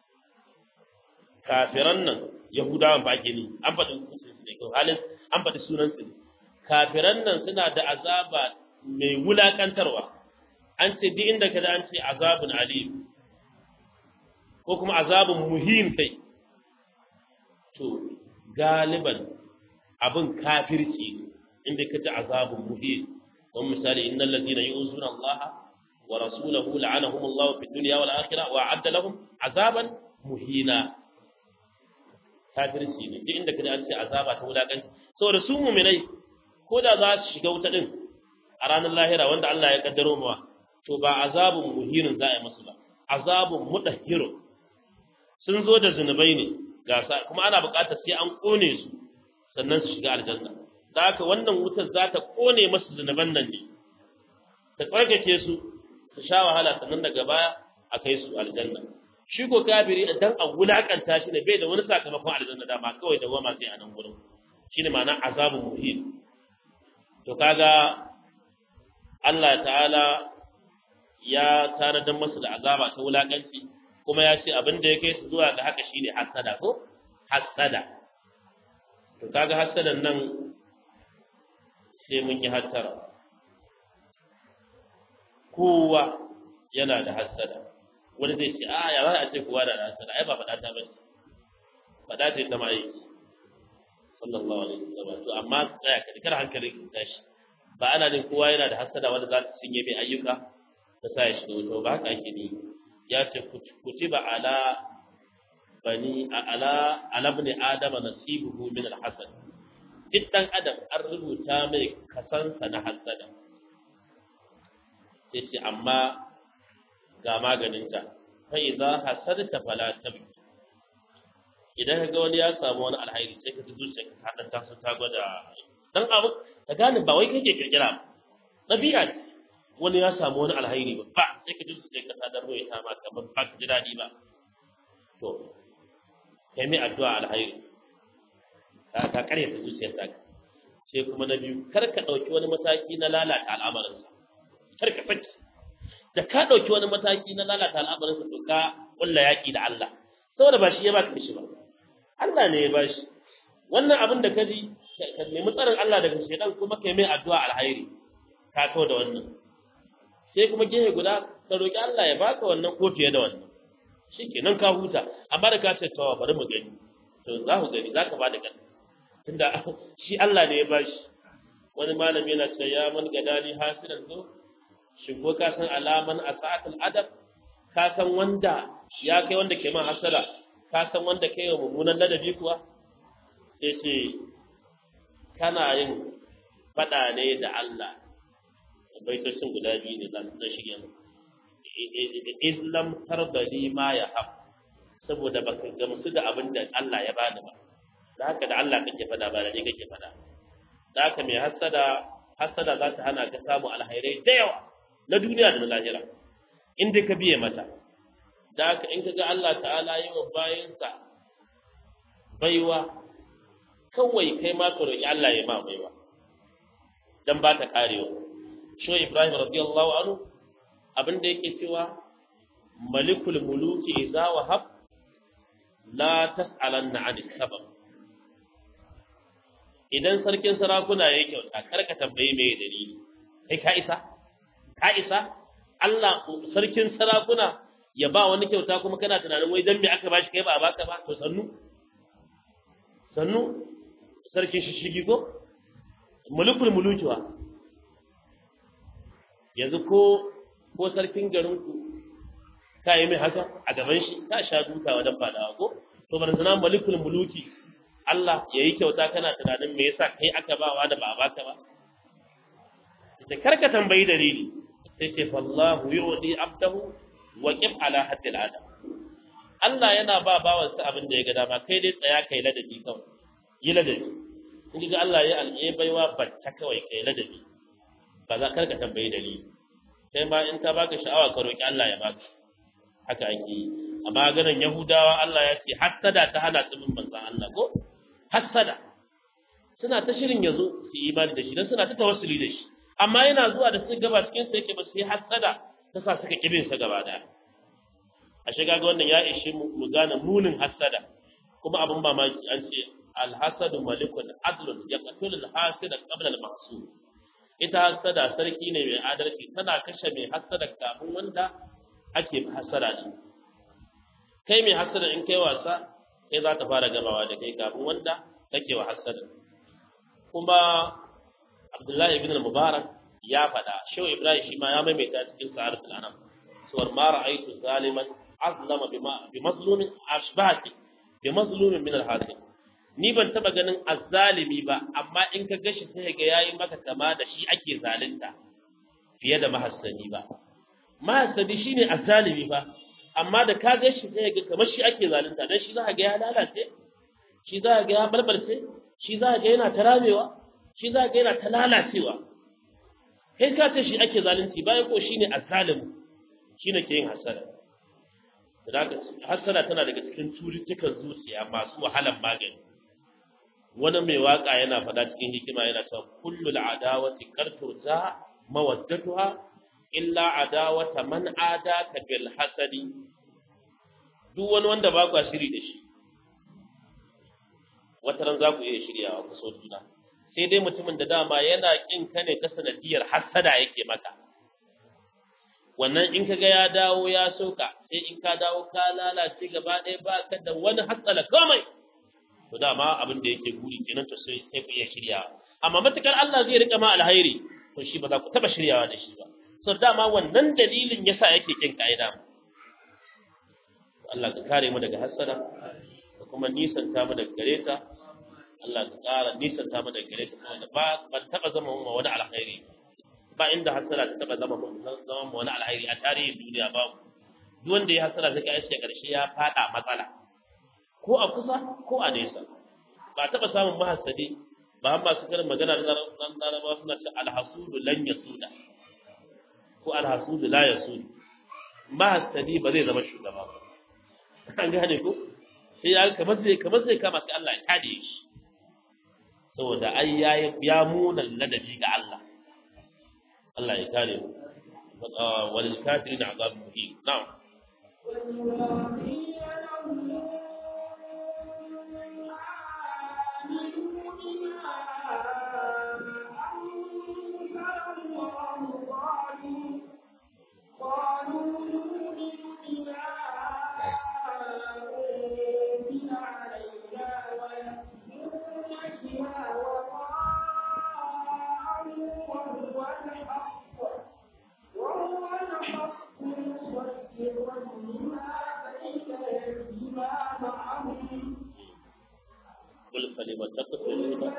kafiran nan yahudawan ba ake ni an faɗi halin an faɗi sunan su kafiran nan suna da azaba mai wulakantarwa an ce duk inda ka an ce azabun alim ko kuma azabun muhim kai to galiban abin kafirci ne inda ka ji azabun muhim don misali innal ladina yu'zuna Allah wa rasulahu la'anahum Allah fi dunya wal akhirah wa a'adda lahum azaban muhina kafirci ne duk inda kaji an ce azaba ta wulakanci saboda su mu'minai ko da za su shiga wuta din a ranar lahira wanda Allah ya kaddaro mawa to ba azabun muhinin za a yi musu ba azabun mudahhiru sun zo da zunubai ne gasa kuma ana buƙatar sai an kone su sannan su shiga aljanna da haka wannan wutar za ta kone masu zunuban nan ne ta tsarkake su su sha wahala sannan daga baya a kai su aljanna shi ko kafiri dan a wulakanta shi ne bai da wani sakamakon aljanna da ba kawai da goma sai a nan gurin shine ma'ana azabun muhim to kaga Allah ta'ala ya tanadar masu da azaba ta wulakanci kuma ya ce abin da ya kai su zuwa ga haka shine hasada ko hasada to kaga hasadan nan sai mun yi hattara kowa yana da hasada wani zai ce a ya za a ce kowa da hasada ai ba faɗa ta bace faɗa ce ta mai sallallahu alaihi wasallam to amma tsaya ka dikar hankali ka tashi ba ana jin kowa yana da hasada wanda za ta cinye mai ayyuka ta sa ya shiga wuta ba haka ake ni ya ce kutiba ala bani ala ala ibn adam nasibuhu min al-hasad duk dan adam an rubuta mai kasansa na hasada sai ce amma ga maganinta fa idza hasadta fala tabki idan ka ga wani ya samu wani alhairi sai ka ji zuciya ka ta ta ta gwada dan abu ka gane ba wai kake kirkira ba dabi'a ce wani ya samu wani alhairi ba ba sai ka ji zuciya ka ta darbo ya ta ma kamar ba ka ji dadi ba to kai mai addu'a alhairi ka ka kare ta zuciyar ta sai kuma na biyu kar ka dauki wani mataki na lalata al'amarinsa kar ka saki da ka dauki wani mataki na lalata al'amarinsa to ka kulla yaki da Allah saboda ba shi ya baka shi ba Allah ne ya bashi wannan abin da ka ji ka nemi tsarin Allah daga shedan kuma kai mai addu'a alhairi ka kawo da wannan sai kuma gefe guda ka roki Allah ya baka wannan ko fiye da wannan shikenan ka huta amma da ka ce to bari mu gani to za ku gani za ka ba da gani tunda shi Allah ne ya bashi wani malami yana cewa ya man gadani hasiran zo shin ko ka san alaman asa'atul adab ka san wanda ya kai wanda ke man hasala ka san wanda kai wa mummunan ladabi kuwa sai ce kana yin fada ne da Allah baitocin guda biyu ne za su shige mu islam tarbali ma ya hab saboda baka gamsu da abin da Allah ya bani ba da haka da Allah kake fada ba da ni kake fada da haka mai hasada hasada za ta hana ka samu alhairai da yawa na duniya da na lahira in dai ka biye mata da haka in ka ga Allah ta'ala yi wa bayansa baiwa kawai kai ma ka roƙi Allah ya ma baiwa dan ba ta karewa shi Ibrahim radiyallahu anhu abin da yake cewa malikul muluki idza wahab la tas'alanna 'ani sabab idan sarkin sarakuna ya kyauta kar ka tambaye me dalili kai ka isa ka isa Allah sarkin sarakuna ya ba wani kyauta kuma kana tunanin wai dan me aka bashi kai ba a baka ba to sannu sannu sarkin shishigi ko mulkul mulukiwa yanzu ko ko sarkin garin ku ka yi mai haka a gaban shi ka sha duka wajen fadawa ko to bar zana malikul muluki Allah ya yi kyauta kana tunanin me yasa kai aka bawa da ba a baka ba ita karka tambayi dalili sai ce fallahu yu'di abdahu wa qif ala haddil adam Allah yana ba bawansa abin da ya ga dama kai dai tsaya kai ladabi kawai yi ladabi in ga Allah ya alƙe baiwa bacca kawai kai ladabi ba za karka tambayi dalili kai ma in ta baka sha'awa ka roki Allah ya baka haka ake yi amma ganin Yahudawa Allah ya ce hassada ta hana su bin manzon Allah ko hassada suna ta shirin yazo su yi imani da shi dan suna ta tawassuli da shi amma yana zuwa da su gaba cikin sa yake ba sai hassada ta sa suka kibin sa gaba daya a shiga ga wannan ya ishe mu gane munin hassada kuma abin mamaki an ce alhasadu malikun adlun yaqtul alhasida qabla almahsud ita hassada sarki ne mai adalci tana kashe mai hassada kafin wanda ake hassada shi kai mai hassada in kai wasa kai za ta fara gabawa da kai kafin wanda kake wa hassada kuma Abdullahi ibn al-Mubarak ya faɗa Shehu Ibrahim shi ma ya maimaita cikin Sa'aratul Anam suwar ma ra'aytu zaliman azlama bi mazlumin ashbahati bi mazlumin min al-hasil ni ban taba ganin azzalimi ba amma in ka gashi sai ga yayi maka kama da shi ake zalunta fiye da mahassani ba mahassani shine azzalimi ba amma da ka gashi sai ga kamar shi ake zalunta dan shi za ka ga ya lalace shi za ka ga ya balbalce shi za ka ga yana taramewa shi za ka ga yana ta lalacewa kai ka ce shi ake zalunci bayan ko shine azzalimi shine ke yin hasada hasada tana daga cikin cututtukan zuciya masu wahalan magani wani mai waka yana faɗa cikin hikima yana cewa kullu adawati karturza mawaddatuha illa adawata man adaka bil hasadi duk wani wanda ba ku shiri da shi wata ran za ku iya shiryawa ku so juna sai dai mutumin da dama yana kin ka ne ta sanadiyar hasada yake maka wannan in ka ga ya dawo ya soka sai in ka dawo ka lalace gaba ɗaya ba ka da wani hatsala komai to dama abin da yake guri kenan to sai sai ku iya shiryawa amma matukar Allah zai rika ma alhairi to shi ba za ku taba shiryawa da shi ba so dama wannan dalilin yasa yake kin kaida Allah ka kare mu daga hasada ka kuma nisanta mu daga gare ta Allah ka ƙara nisanta mu daga gare ta kuma ba ban taba zama mu wani alkhairi ba inda hasada ta taba zama mu zama mu wani alkhairi a tarihin duniya ba duk wanda ya hasada sai ka aishe karshe ya fada matsala ko a kusa ko a nesa ba taba samun mahasadi ba an masu karin magana da larabawa suna ce alhasudu lan yasuda ko alhasudu la yasudu mahasadi ba zai zama shugaba ba an gane ko sai ya kamar zai kamar zai kama sai Allah ya kade shi saboda ai ya ya muna ladabi ga Allah Allah ya kare mu wal kafirin azab muhim na'am قل فلم تقتلون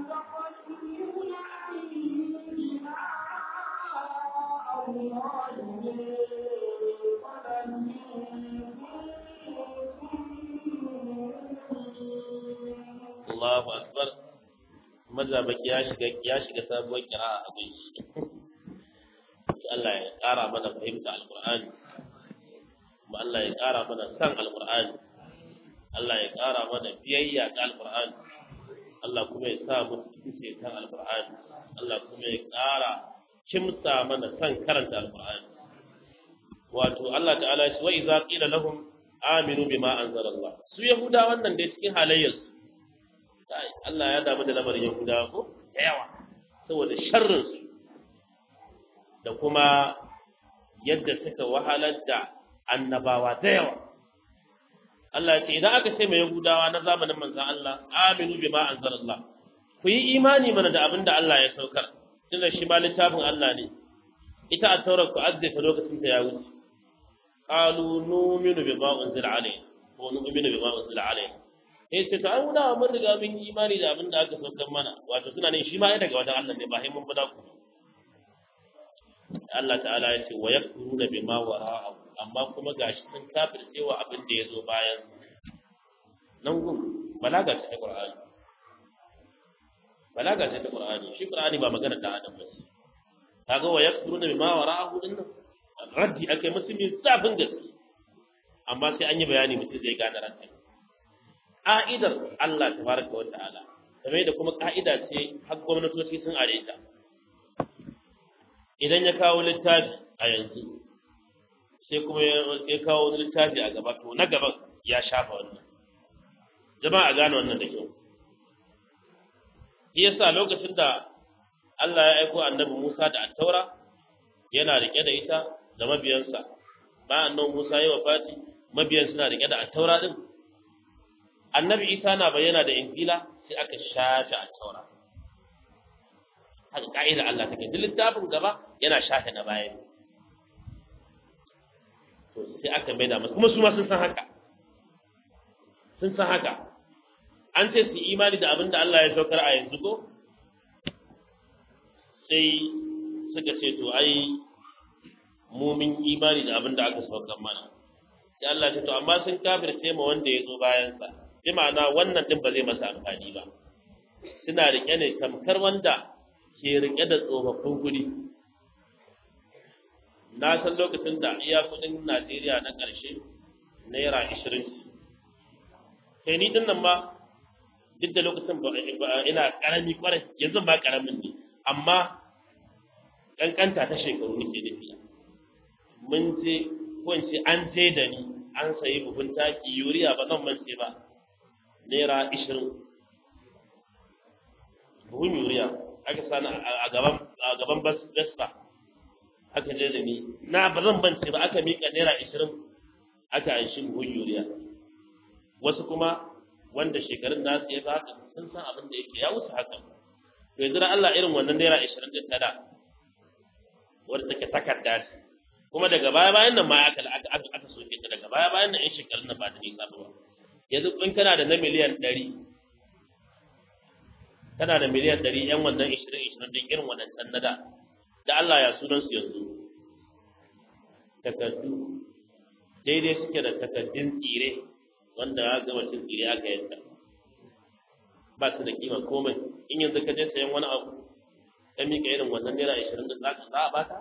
Allahu akbar mazabaki ya shiga ya shiga sabuwar kira'a a bai shi Allah ya ƙara mana fahimta alqur'ani kuma Allah ya ƙara mana san alqur'ani Allah ya ƙara mana biyayya ga alqur'ani Allah kuma ya sa mu cikin kan alqur'ani Allah kuma ya ƙara kimsa mana san karanta alqur'ani wato Allah ta'ala ya ce wa idza qila lahum aminu bima anzalallah su yahuda wannan da cikin halayyarsu kai Allah ya damu da lamarin yahuda ko da yawa saboda sharrin su da kuma yadda suka wahalar da annabawa da yawa Allah ya ce idan aka ce mai yahudawa na zamanin manzon Allah aminu bima anzalallah ku yi imani mana da abin da Allah ya saukar tunda shi ma littafin Allah ne ita a taurar ku azzata lokacin ta ya wuce qalu nu'minu bima unzila alayna wa nu'minu bima unzila alayna sai ce to ai muna mun riga mun yi imani da abin da aka saukar mana wato suna ne shi ma ya daga wajen Allah ne ba sai mun fada ku Allah ta'ala ya ce wa yakfuruna bima wara'ahu amma kuma gashi sun kafirce wa abin da ya zo bayan nan gun balaga ce ta Qur'ani balaga ce ta Qur'ani shi Qur'ani ba magana ta Adam ba kaga wa yakfuruna bima wara'ahu din nan raddi akai musu mai zafin gaske amma sai an yi bayani mutum zai gane raddi ka'idar Allah tabaraka wa ta'ala kamar da kuma ka'ida ce har gwamnatoci sun are ta idan ya kawo littafi a yanzu sai kuma ya kawo wani littafi a gaba to na gaban ya shafa wannan jama'a gane wannan da kyau shi yasa lokacin da Allah ya aiko annabi Musa da attaura yana rike da ita da mabiyansa bayan annabi Musa ya wafati mabiyan suna rike da attaura din annabi Isa na bayyana da injila sai aka shafe attaura haka ka'ida Allah take duk littafin gaba yana shafe na bayan to sai aka mai da kuma su ma sun san haka sun san haka an ce su imani da abin da Allah ya saukar a yanzu ko sai suka ce to ai mu mun imani da abin da aka saukar mana sai Allah ce to amma sun kafirce ma wanda ya zo bayan sa bi ma'ana wannan din ba zai masa amfani ba suna rike ne tamkar wanda ke rike da tsofaffin guri na san lokacin da iya kudin Najeriya na ƙarshe naira ishirin kai ni din nan ma duk da lokacin ba ina ƙarami kwarai yanzu ba ƙaramin ne amma ƙanƙanta ta shekaru nake nufi mun je ko in ce an je da ni an sayi buhun taki yuriya ba zan mance ba naira ishirin buhun yuriya aka sani a gaban a gaban vespa aka je da ni na ba zan bance ba aka mika naira ishirin aka anshi buhun yuriya wasu kuma wanda shekarun nasu ya haka sun san abin da yake ya wuce haka to yanzu da Allah irin wannan naira ishirin din tada wadda take takarda ce kuma daga baya bayan nan ma aka aka aka soke ta daga da baya bayan nan 'yan shekarun nan ba da nisa ba yanzu in kana da na miliyan ɗari kana da miliyan ɗari 'yan wannan ishirin ishirin din irin waɗancan na da da Allah ya sunan su yanzu takardu daidai suke da takardun tsire wanda ya gama cin tsire aka yadda ba su da kima komai in yanzu ka je sayan wani abu ka miƙa irin wannan naira ashirin da za ka za a baka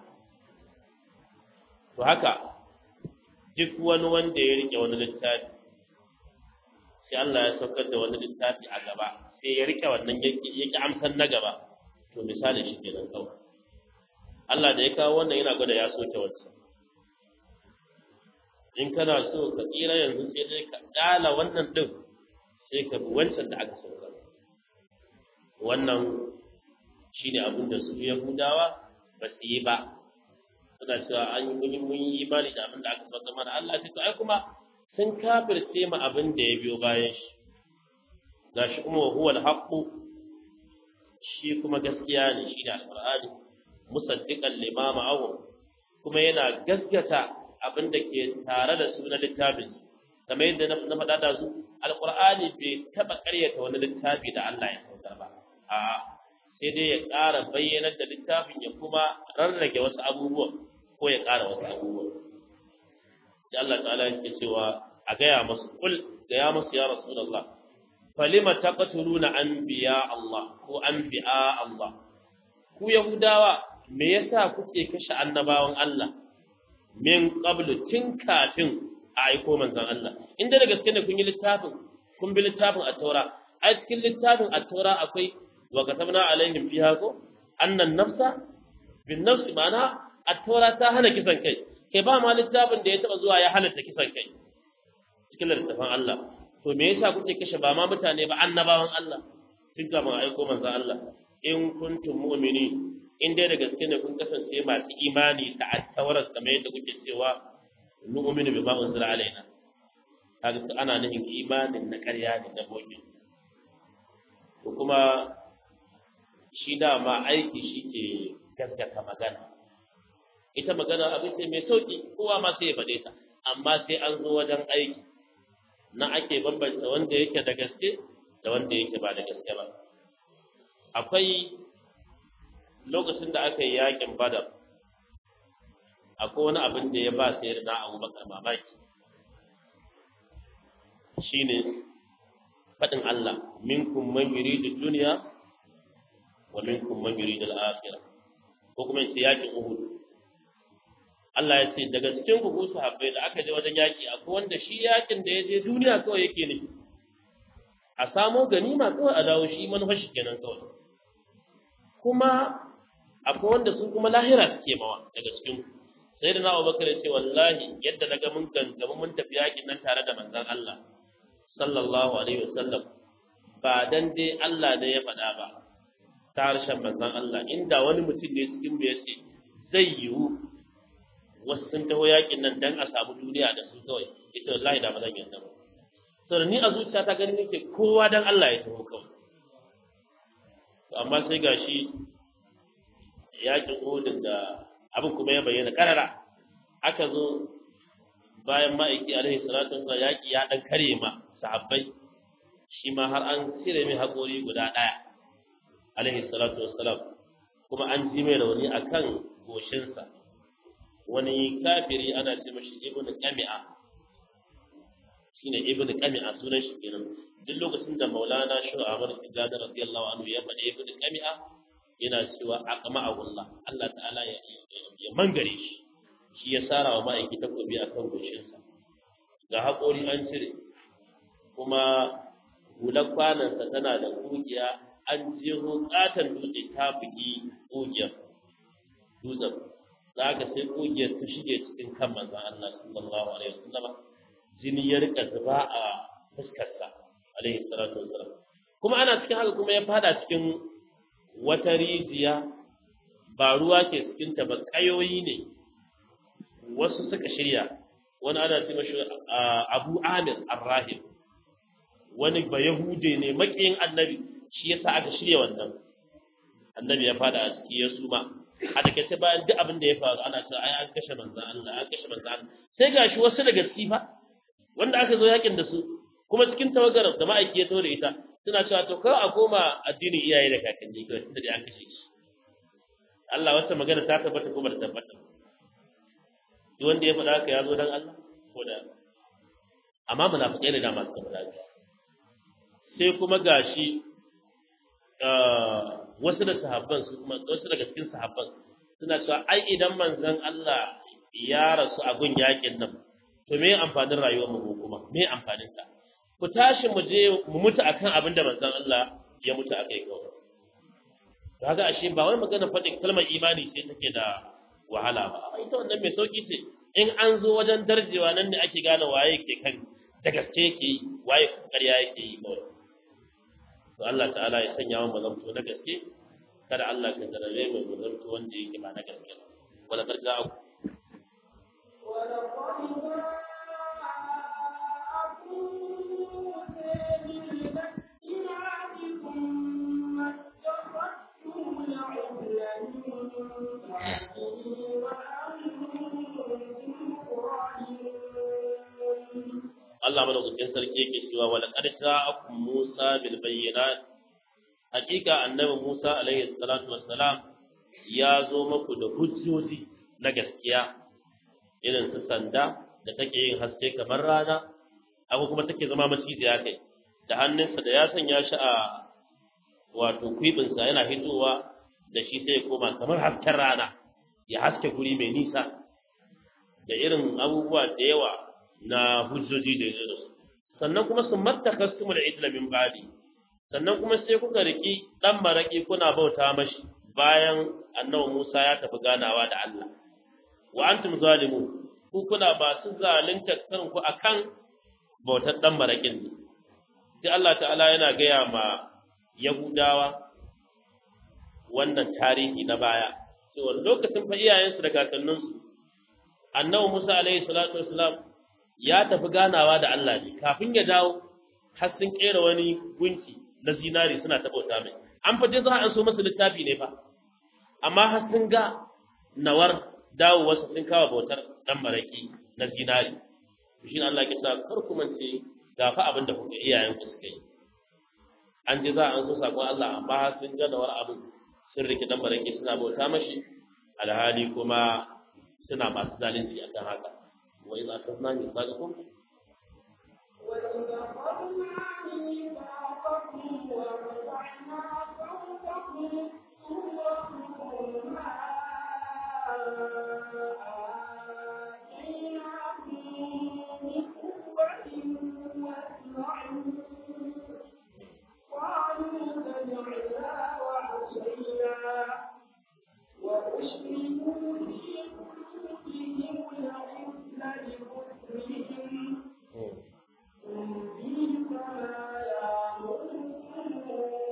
to haka duk wani wanda ya rike wani littafi sai Allah ya saukar da wani littafi a gaba sai ya rike wannan ya ki amsar na gaba to misali shi kenan kawai Allah da ya kawo wannan yana gwada ya soke wancan in kana so ka tsira yanzu sai dai ka ƙala wannan ɗin sai ka bi wancan da aka saukar wannan shine abin da su Yahudawa ba su yi ba suna cewa an yi mun yi imani da abin da aka saukar mana Allah sai to ai kuma sun kafirce ma abin da ya biyo bayan shi gashi kuma wa huwa al-haqqu shi kuma gaskiya ne shi da alqur'ani musaddiqan lima ma'ahum kuma yana gaskata abin da ke tare da su na littafin kamar yadda na faɗa da su alqur'ani bai taɓa ƙaryata wani littafi da Allah ya saukar ba a sai dai ya ƙara bayyanar da littafin ya kuma rarrage wasu abubuwa ko ya ƙara wasu abubuwa sai Allah ta'ala yake cewa a gaya masu kul gaya masu ya rasulullah falima taqtuluna anbiya Allah ko anbiya Allah ku yahudawa me yasa kuke kashe annabawan Allah min qablu tun kafin a aiko manzon Allah inda da gaske ne kun yi littafin kun bi littafin at-taura a cikin littafin at-taura akwai wa katabna alaihim fiha ko annan nafsa bin nafsi ma'ana at-taura ta hana kisan kai kai ba ma littafin da ya taba zuwa ya halatta kisan kai cikin littafin Allah to me yasa kuke kashe ba ma mutane ba annabawan Allah tun kafin a aiko manzon Allah in kuntum mu'mini in dai da gaske ne kun kasance masu imani da attawaras kamar yadda kuke cewa nu'minu bima unzila alaina kaga ana nufin imanin na ƙarya ne na bogi ko kuma shi dama aiki shi ke gaskata magana ita magana abin ce mai sauki kowa ma sai ya faɗe ta amma sai an zo wajen aiki na ake bambanta wanda yake da gaske da wanda yake ba da gaske ba akwai lokacin da aka yi yakin badar akwai wani abin da ya ba sai na abubakar mamaki shine faɗin Allah minkum man yuridu dunya wa minkum man yuridu al-akhirah ko kuma in ce yakin Uhud Allah ya ce daga cikin ku su habbai da aka je wajen yaki akwai wanda shi yakin da ya je duniya kawai yake nufi a samo ganima kawai a dawo shi manufar shi kenan kawai kuma akwai wanda su kuma lahira suke mawa daga cikin ku sai da na Abubakar ya ce wallahi yadda na ga mun gangama mun tafi yakin nan tare da manzon Allah sallallahu alaihi wasallam ba dan dai Allah da ya faɗa ba ta harshen manzon Allah inda wani mutum ne cikin mu yace zai yiwu wasu sun taho yakin nan dan a samu duniya da su kawai ita wallahi da ba zan yarda ba saboda ni a zuciya ta gani nake kowa dan Allah ya taho kawai to amma sai gashi yakin Uhud da abin kuma ya bayyana karara aka zo bayan ma'aiki alaihi salatu wasallam yaki ya dan kare ma sahabbai shi ma har an cire mai haƙori guda ɗaya alaihi salatu wassalam kuma an ji mai rauni akan goshinsa wani kafiri ana ce mashi ibnu qami'a shine ibnu qami'a sunan shi kenan duk lokacin da maulana shu amr tijani radiyallahu anhu ya faɗi ibnu qami'a yana cewa aqma Allah Allah ta'ala ya ya mangare shi shi ya sara wa ma'aiki takobi akan goshinsa ga haƙori an cire kuma hular kwanansa tana da kugiya an jeho katon dutse ta bugi kugiyar dutsen za ka sai kugiyar ta shige cikin kan manzan Allah sallallahu alaihi wasallam jini ya rika zuba a fuskarsa alaihi salatu wasallam kuma ana cikin haka kuma ya fada cikin wata rijiya ba ruwa ke cikin ta ba kayoyi ne wasu suka shirya wani ana ce mashi Abu Amir Ar-Rahib wani ba Yahude ne makiyin annabi shi yasa aka shirya wannan annabi ya fada a ciki ya suma a takaice bayan duk abin da ya faru ana cewa ai an kashe manzon Allah an kashe manzon Allah sai gashi wasu daga ciki fa wanda aka zo yakin da su kuma cikin tawagar da ma'aiki ya da ita suna cewa to kawai a koma addinin iyaye da kakanni kawai tunda dai an kashe shi Allah wata magana ta tabbata ko ba ta tabbata duk wanda ya faɗa haka ya zo dan Allah ko da amma munafikai da dama suka faɗa sai kuma gashi wasu da sahabban su kuma wasu daga cikin sahabban suna cewa ai idan manzon Allah ya rasu a gun yakin nan to me amfanin rayuwar mu kuma me amfanin ta ku tashi mu je mu mutu akan abin da manzon Allah ya mutu akai kawai kaga ashe ba wai magana faɗin kalmar imani ce take da wahala ba ita wannan mai sauki ce in an zo wajen darjewa nan ne ake gane waye ke kan da gaske yake yi waye ƙarya yake yi kawai to Allah ta'ala ya sanya mu zamto na gaske kada Allah ka zarare mu mu zamto wanda yake ba na gaske ba wala karja ku Allah madaukakin sarki yake cewa wala qad ja'akum Musa bil bayyinat hakika annabi Musa alaihi salatu wassalam ya zo muku da hujjoji na gaskiya irin su sanda da take yin haske kamar rana abu kuma take zama maciziya kai da hannunsa da ya sanya shi a wato kwibinsa yana hitowa da shi sai ya koma kamar hasken rana ya haske guri mai nisa da irin abubuwa da yawa na hujjoji da ya su sannan kuma sun mattakastumu da idla min badi sannan kuma sai kuka riki dan maraki kuna bauta mashi bayan annabi Musa ya tafi ganawa da Allah wa antum zalimun ku kuna ba su zalunta kanku akan bautar dan marakin ne sai Allah ta'ala yana gaya ma Yahudawa wannan tarihi na baya cewa lokacin fa iyayensu da kakanninsu annabi Musa alaihi salatu wassalam ya tafi ganawa da Allah ne kafin ya dawo har sun kera wani gunki na zinari suna ta bauta mai an fa za an so masa littafi ne fa amma har sun ga nawar dawo wasu sun kawo bautar dan maraki na zinari shi Allah ya sa kar ku mance ga fa abin da kuka iyayen ku suka yi an ji za an so sakon Allah amma har sun ga nawar abin sun rike dan maraki suna bauta mashi alhali kuma suna masu zalunci akan haka وإذا أخذنا ميثاقكم وإذا أخذنا ميثاقكم ورفعنا فوقكم الطور ما آتيناكم بقوة واسمعوا قالوا سمعنا وعصينا وأشركوا في قلوبهم العزل بكفرهم قل بئس ما يأمركم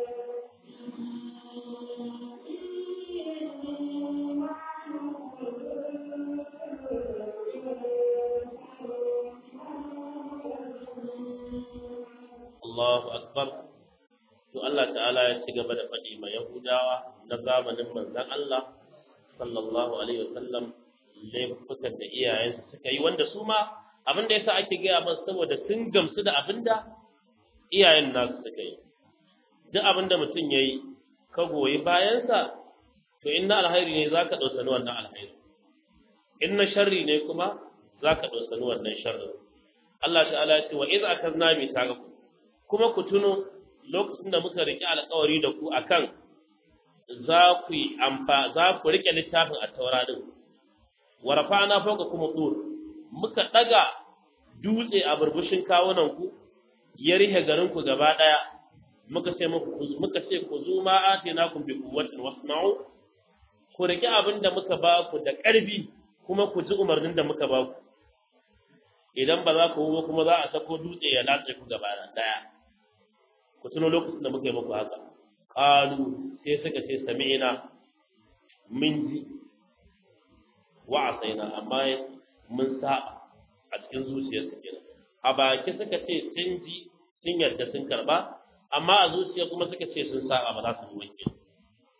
Allahu akbar to Allah ta'ala ya ci gaba da faɗi ma Yahudawa na zamanin manzon Allah sallallahu alaihi wasallam laifukan da iyayensu suka yi wanda su ma abin da yasa ake gaya masu saboda sun gamsu da abin da iyayen nasu suka yi duk abin da mutum ya yi ka goyi bayansa to in na alhairi ne za ka ɗausani wannan alhairi in na sharri ne kuma za ka ɗausani wannan sharrin Allah ta'ala ya ce wa iza akazna mi tagaku kuma ku tuno lokacin da muka riƙe alƙawari da ku akan za ku yi amfa za ku riƙe littafin a taura din wa rafa'na fawqa kuma tur muka daga dutse a burbushin kawunan ku ya rihe garin ku gaba daya muka ce muku muka ce ku zu ma atinakum bi quwwatin wasma'u ku riƙe abin da muka ba ku da ƙarfi kuma ku ji umarnin da muka ba ku idan ba za ku ba kuma za a sako dutse ya latse ku gaba daya ku tuno lokacin da muka yi muku haka qalu sai suka ce sami'na min ji wa asaina amma mun saba a cikin zuciyarsu kenan a baki suka ce sun ji sun yarda sun karba amma a zuciya kuma suka ce sun saba ba za su yi wanke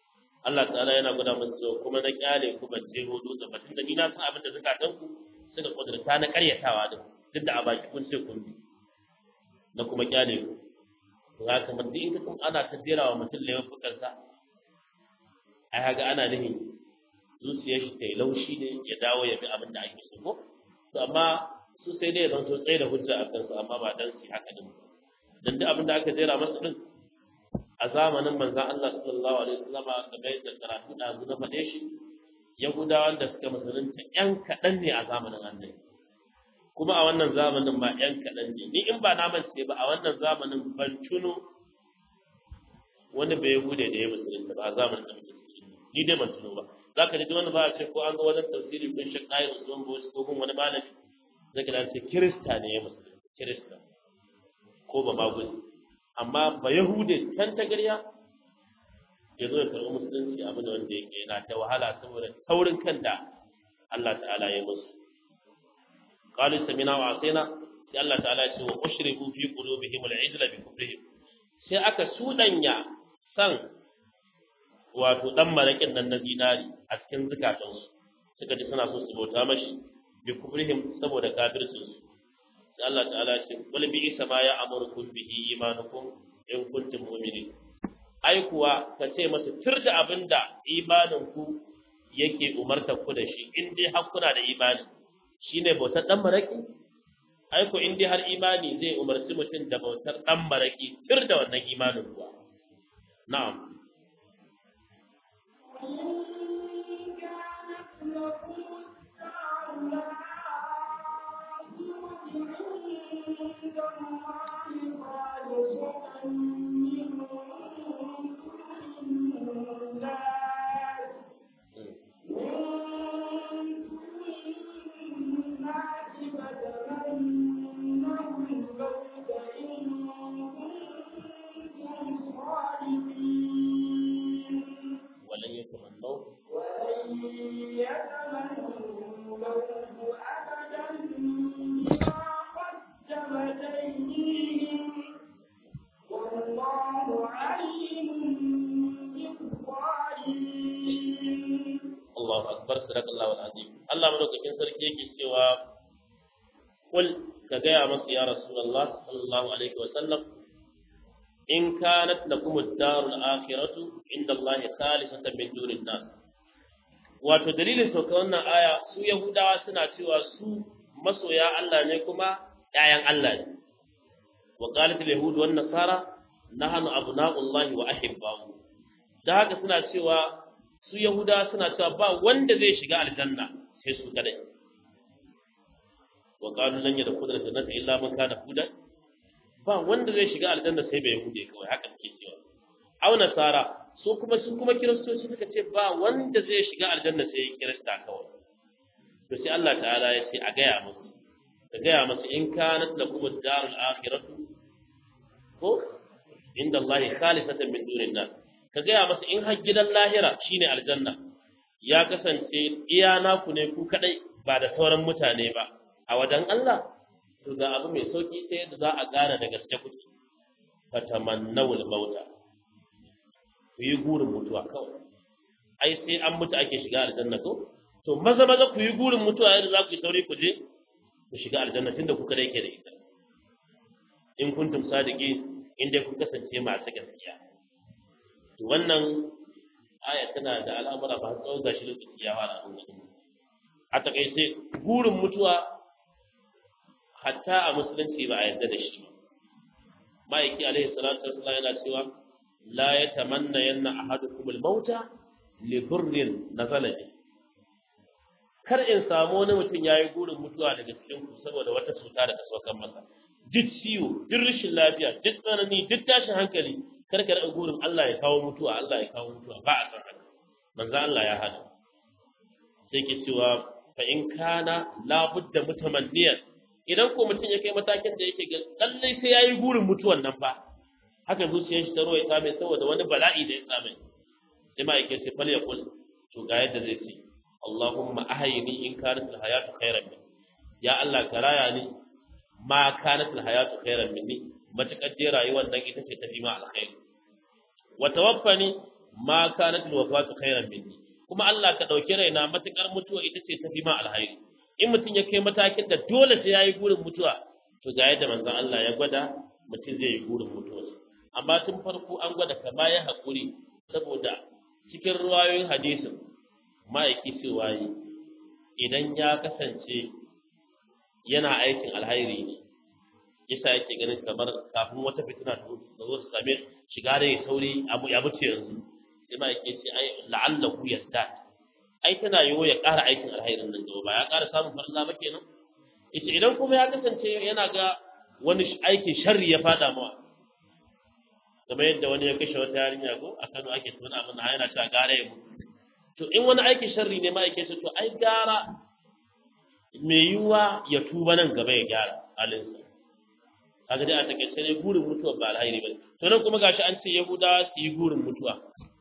Allah ta'ala yana gwada musu cewa kuma na kyale ku ban je hudu da batun da ni na san abin da zakatan ku suka kudurta na karyatawa din duk da a baki kun ce kun bi na kuma kyale ku to haka man duk in ka kun ana ta jera wa mutum lewan fukarsa ai haga ana nihin zuciyar shi ta yi laushi ne ya dawo ya bi abin da ake so ko to amma su sai dai zan so tsaye da hujja a kansu amma ba dan su haka din dan duk abin da aka jera masa din a zamanin manzon Allah sallallahu alaihi wasallam kamar yadda karatu da zu na faɗe shi Yahudawan da suka musulunta ƴan kaɗan ne a zamanin annabi kuma a wannan zamanin ba ƴan kaɗan ne ni in ba na mance ba a wannan zamanin ban tuno wani bai Yahude da ya musulunta ba a zamanin da muke ni dai ban tuno ba za ka ji wani ba a ce ko an ga wajen tafsiri kun shi ƙayar zuwan bosu ko kun wani malami zai ga ce kirista ne ya musulunta kirista ko ba maguzi amma ba yahude can ta garya ya zo ya karɓi musulunci abin da wanda yake yana ta wahala saboda taurin kan da Allah ta'ala ya musu qalu samina wa asina sai Allah ta'ala ya ce wa ushribu fi qulubihim al-ijla bi kufrihim sai aka sudanya san wato dan marakin nan na zinari a cikin zukatansu suka ji suna so su bauta mashi bi kufrihim saboda kafircinsu sai Allah ta'ala ya ce wal bi isa ma ya amurukum bihi imanukum in kuntum mu'minin ai kuwa ka ce masa tur da abinda imanin ku yake umartar ku da shi in dai har kuna da imani shine bautar dan maraki ai ko in dai har imani zai umarci mutum da bautar dan maraki tur da wannan imanin kuwa na'am وإن كانت لكم الدار الآخرة عند الله خالصة من دون الناس walan yatamannaw والله عليم بالظالمين Allahu akbar sadaqallahu alazim Allah madaukakin sarki yake cewa kul ka gaya masa ya rasulullah sallallahu alaihi wa sallam in kanat lakum ad-darul akhiratu inda Allah khalisatan min dunin nas wato dalilin sauka wannan aya su yahudawa suna cewa su masoya Allah ne kuma ƴaƴan Allah ne wa qalat al-yahud wan nasara nahnu abna'ullahi wa ahibba'u da haka suna cewa su Yahuda suna cewa ba wanda zai shiga aljanna sai su kadai wa qalu lan yadkhul aljannata illa man kana hudan ba wanda zai shiga aljanna sai bai yahude kawai haka suke cewa au nasara su kuma su kuma kiristoci suka ce ba wanda zai shiga aljanna sai kirista kawai to sai Allah ta'ala ya ce a gaya musu ka gaya musu in kanat lakum ad-darul akhiratu ko inda Allah khalisatan min dunin nas ka gaya masa in har gidan lahira shine aljanna ya kasance iya naku ne ku kadai ba da sauran mutane ba a wajen Allah to ga abu mai sauki ta yadda za a gane da gaske kuke fatamannawul mauta ku yi gurin mutuwa kawai ai sai an mutu ake shiga aljanna ko to maza maza ku yi gurin mutuwa yadda za ku yi sauri ku je ku shiga aljanna tunda ku kadai ke da ita in kuntum sadiki in dai kun kasance masu gaskiya to wannan aya tana da al'amura ba tsawon gashi lokaci ya fara a cikin a takaice gurin mutuwa hatta a musulunci ba a yarda da shi ma'aiki alaihi salatu wasallam yana cewa la yatamanna yanna ahadukum al-mauta li dhurrin nazala bi kar in samu wani mutum yayi gurin mutuwa daga cikin ku saboda wata cuta da ta saukan masa duk ciwo duk rashin lafiya duk tsanani duk tashin hankali kar ka rika gurin Allah ya kawo mutuwa Allah ya kawo mutuwa ba a san haka manzo Allah ya hana sai ke cewa fa in kana la budda mutamanniyan idan ko mutum ya kai matakin da yake ga lallai sai yayi gurin mutuwan nan fa haka zuciyar shi ta roye ta mai saboda wani bala'i da ya same sai ma yake sai fal yaqul to ga yadda zai ce Allahumma ahyini in kanat al-hayatu khairan min ya Allah ka raya ni ma kanat al-hayatu khairan minni matakar dai rayuwar nan ita ce tafi ma alkhairi wa tawaffani ma kanat alwafatu khairan minni kuma Allah ka dauki raina matukar mutuwa ita ce tafi ma alhairi in mutum ya kai matakin da dole sai yayi gurin mutuwa to ga yadda manzon Allah ya gwada mutum zai yi gurin mutuwa amma tun farko an gwada ka baya hakuri saboda cikin ruwayoyin hadisin ma'aiki cewa yi idan ya kasance yana aikin alhairi ne yasa yake ganin kamar kafin wata fitina ta zo su same shiga da ya sauri abu ya buce yanzu sai ma yake ce ai la'allahu yasta ai tana yiwo ya ƙara aikin alhairin nan gaba ba ya ƙara samun farilla ba kenan ita idan kuma ya kasance yana ga wani aikin sharri ya fada mawa kamar yadda wani ya kashe wata yarinya ko a Kano ake tona abin da yana cewa gara ya mutu to in wani aikin sharri ne ma yake ce to ai gara mai yiwuwa ya tuba nan gaba ya gyara halinsa kaga dai a takaice ne gurin mutuwa ba alhairi ba to nan kuma gashi an ce yahudawa su yi gurin mutuwa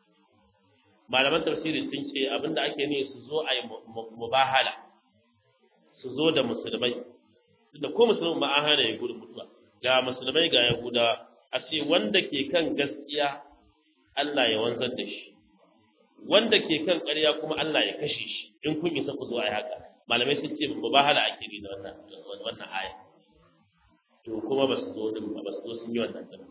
malaman tafsiri sun ce abinda ake ne su zo a yi mubahala su zo da musulmai da ko musulmi ma an hana ya gurin mutuwa ga musulmai ga yahudawa a ce wanda ke kan gaskiya Allah ya wanzar da shi wanda ke kan ƙarya kuma Allah ya kashe shi in kun isa ku zo a yi haka malamai sun ce mubahala ake ne da wannan wannan aya to kuma ba su zo din ba su zo sun yi wannan din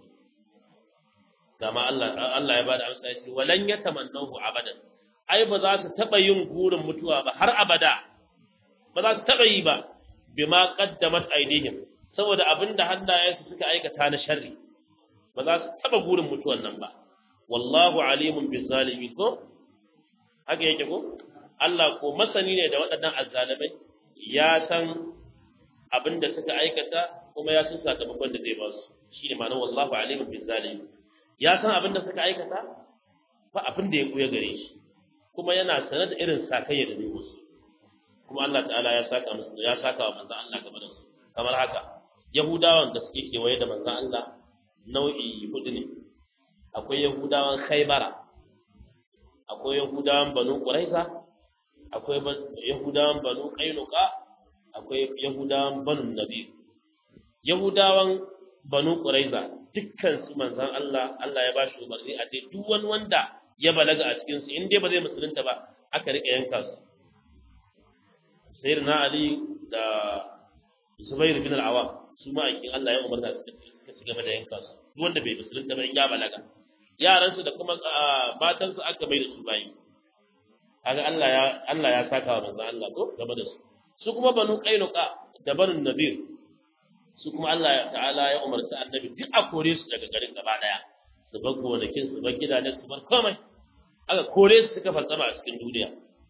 dama Allah Allah ya bada amsa yace walan yatamannahu abadan ai ba za su taba yin gurin mutuwa ba har abada ba za su taba yi ba bima qaddamat aydihim saboda abinda hannayensu suka aikata na sharri ba za su taba gurin mutuwan nan ba wallahu alimun bizalimin ko haka yake ko Allah ko masani ne da waɗannan azzalimai ya san abinda suka aikata kuma ya san sakamakon da zai ba su shine ma'anar wallahu alimun bizalimin ya san abin da suka aikata ba abin da ya kuya gare shi kuma yana sanar da irin sakayya da zai musu kuma Allah ta'ala ya saka musu ya saka wa manzon Allah game da su kamar haka yahudawan da suke kewaye da manzon Allah nau'i hudu ne akwai yahudawan khaybara akwai yahudawan banu quraiza akwai yahudawan banu qainuqa akwai yahudawan banu nadir yahudawan banu quraiza dukkan su manzon Allah Allah ya ba shi umarni a dai duk wani wanda ya balaga a cikin su in dai ba zai musulunta ba aka rika yanka su sayyidina Ali da Zubair bin al-Awwam su ma aikin Allah ya umarta su ka ci gaba da yanka su duk wanda bai musulunta ba in ya balaga yaran su da kuma matan su aka bai da su bayi kaga Allah ya Allah ya saka wa manzon Allah ko game da su su kuma banu Qainuqa da banu Nadir su kuma Allah ta'ala ya umarci annabi duk a kore su daga garin gaba daya su bar gonakin su bar gidajen su bar komai aka kore su suka falsama a cikin duniya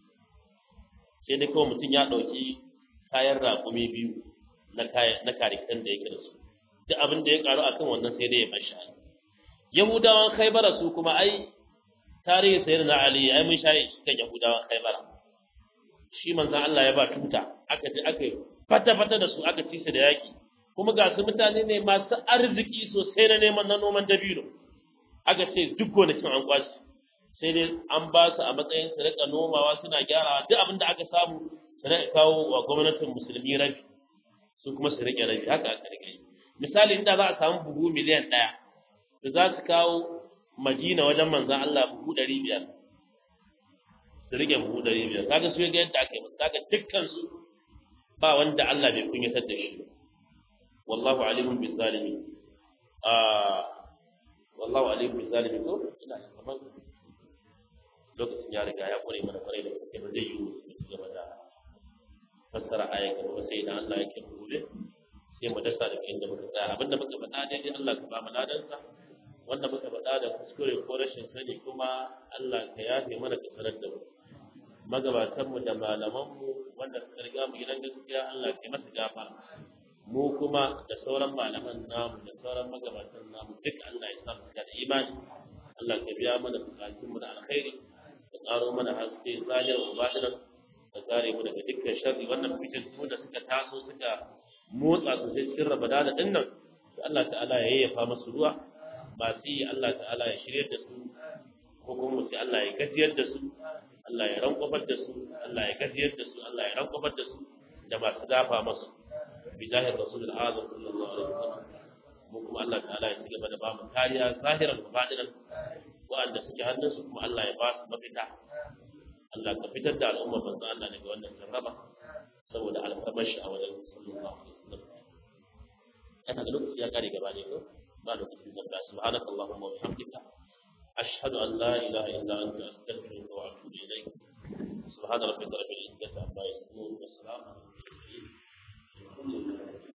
sai dai kawai mutum ya ɗauki kayan raƙumi biyu na kayan na karikan da yake da su duk abin da ya karu akan wannan sai dai ya bashi ali yahudawan khaybara su kuma ai tarihi sayyidina ali ai mun shayi kan yahudawan khaybara shi manzon Allah ya ba tuta aka ji aka fata fata da su aka ci su da yaki kuma ga su mutane ne masu arziki sosai na neman na noman dabino aka ce duk gonakin an kwashi sai dai an ba su a matsayin su rika nomawa suna gyarawa duk abin da aka samu su rika kawo wa gwamnatin musulmi rabi su kuma su rike rabi haka aka rike misali inda za a samu buhu miliyan ɗaya da za su kawo madina wajen manzan Allah buhu ɗari biyar su rike buhu ɗari biyar kaga su ga yadda aka yi musu kaga dukkan su ba wanda Allah bai kunyatar da shi wallahu alimun bi zalimi wallahu alimun bi zalimi ko ina kamar lokacin ya riga ya kware mana kwarai da gaske ba zai yi mu ci gaba da fassara aya gaba sai idan Allah ya kai gobe sai mu dasa da inda muka tsaya abinda muka faɗa daidai Allah ka ba mu ladansa wanda muka faɗa da kuskure ko rashin sani kuma Allah ka yafe mana ka sanar da mu magabatan mu da malaman mu wanda suka riga mu gidan gaskiya Allah ka masa gafara mu kuma da sauran malaman namu da sauran magabatan namu duk Allah ya sa mu da imani Allah ka biya mana bukatun mu da alkhairi ka karo mana haske zahir wa batinan ka kare mu daga dukkan sharri wannan fitin su da suka taso suka motsa su sai cikin rabada da dinnan Allah ta'ala ya yayyafa masu ruwa masu yi Allah ta'ala ya shirya da su ko kuma sai Allah ya gajiyar da su Allah ya rankwafar da su Allah ya gajiyar da su Allah ya rankwafar da su da masu dafa masu bi zahir rasulul azam sallallahu alaihi wasallam mu kuma Allah ta'ala ya cigaba da ba mu kariya zahiran wa batinan wa'anda suke ke hannunsu kuma Allah ya ba su mafita Allah ka fitar da al'umma manzo Allah daga wannan jarraba saboda alfarmar shi a wajen sallallahu alaihi wasallam kana da lokaci ya kare gaba ne ko ba lokacin da ba subhanaka allahumma wa bihamdika ashhadu an la ilaha illa anta astaghfiruka wa atubu ilayk subhana rabbika rabbil izzati amma yasifun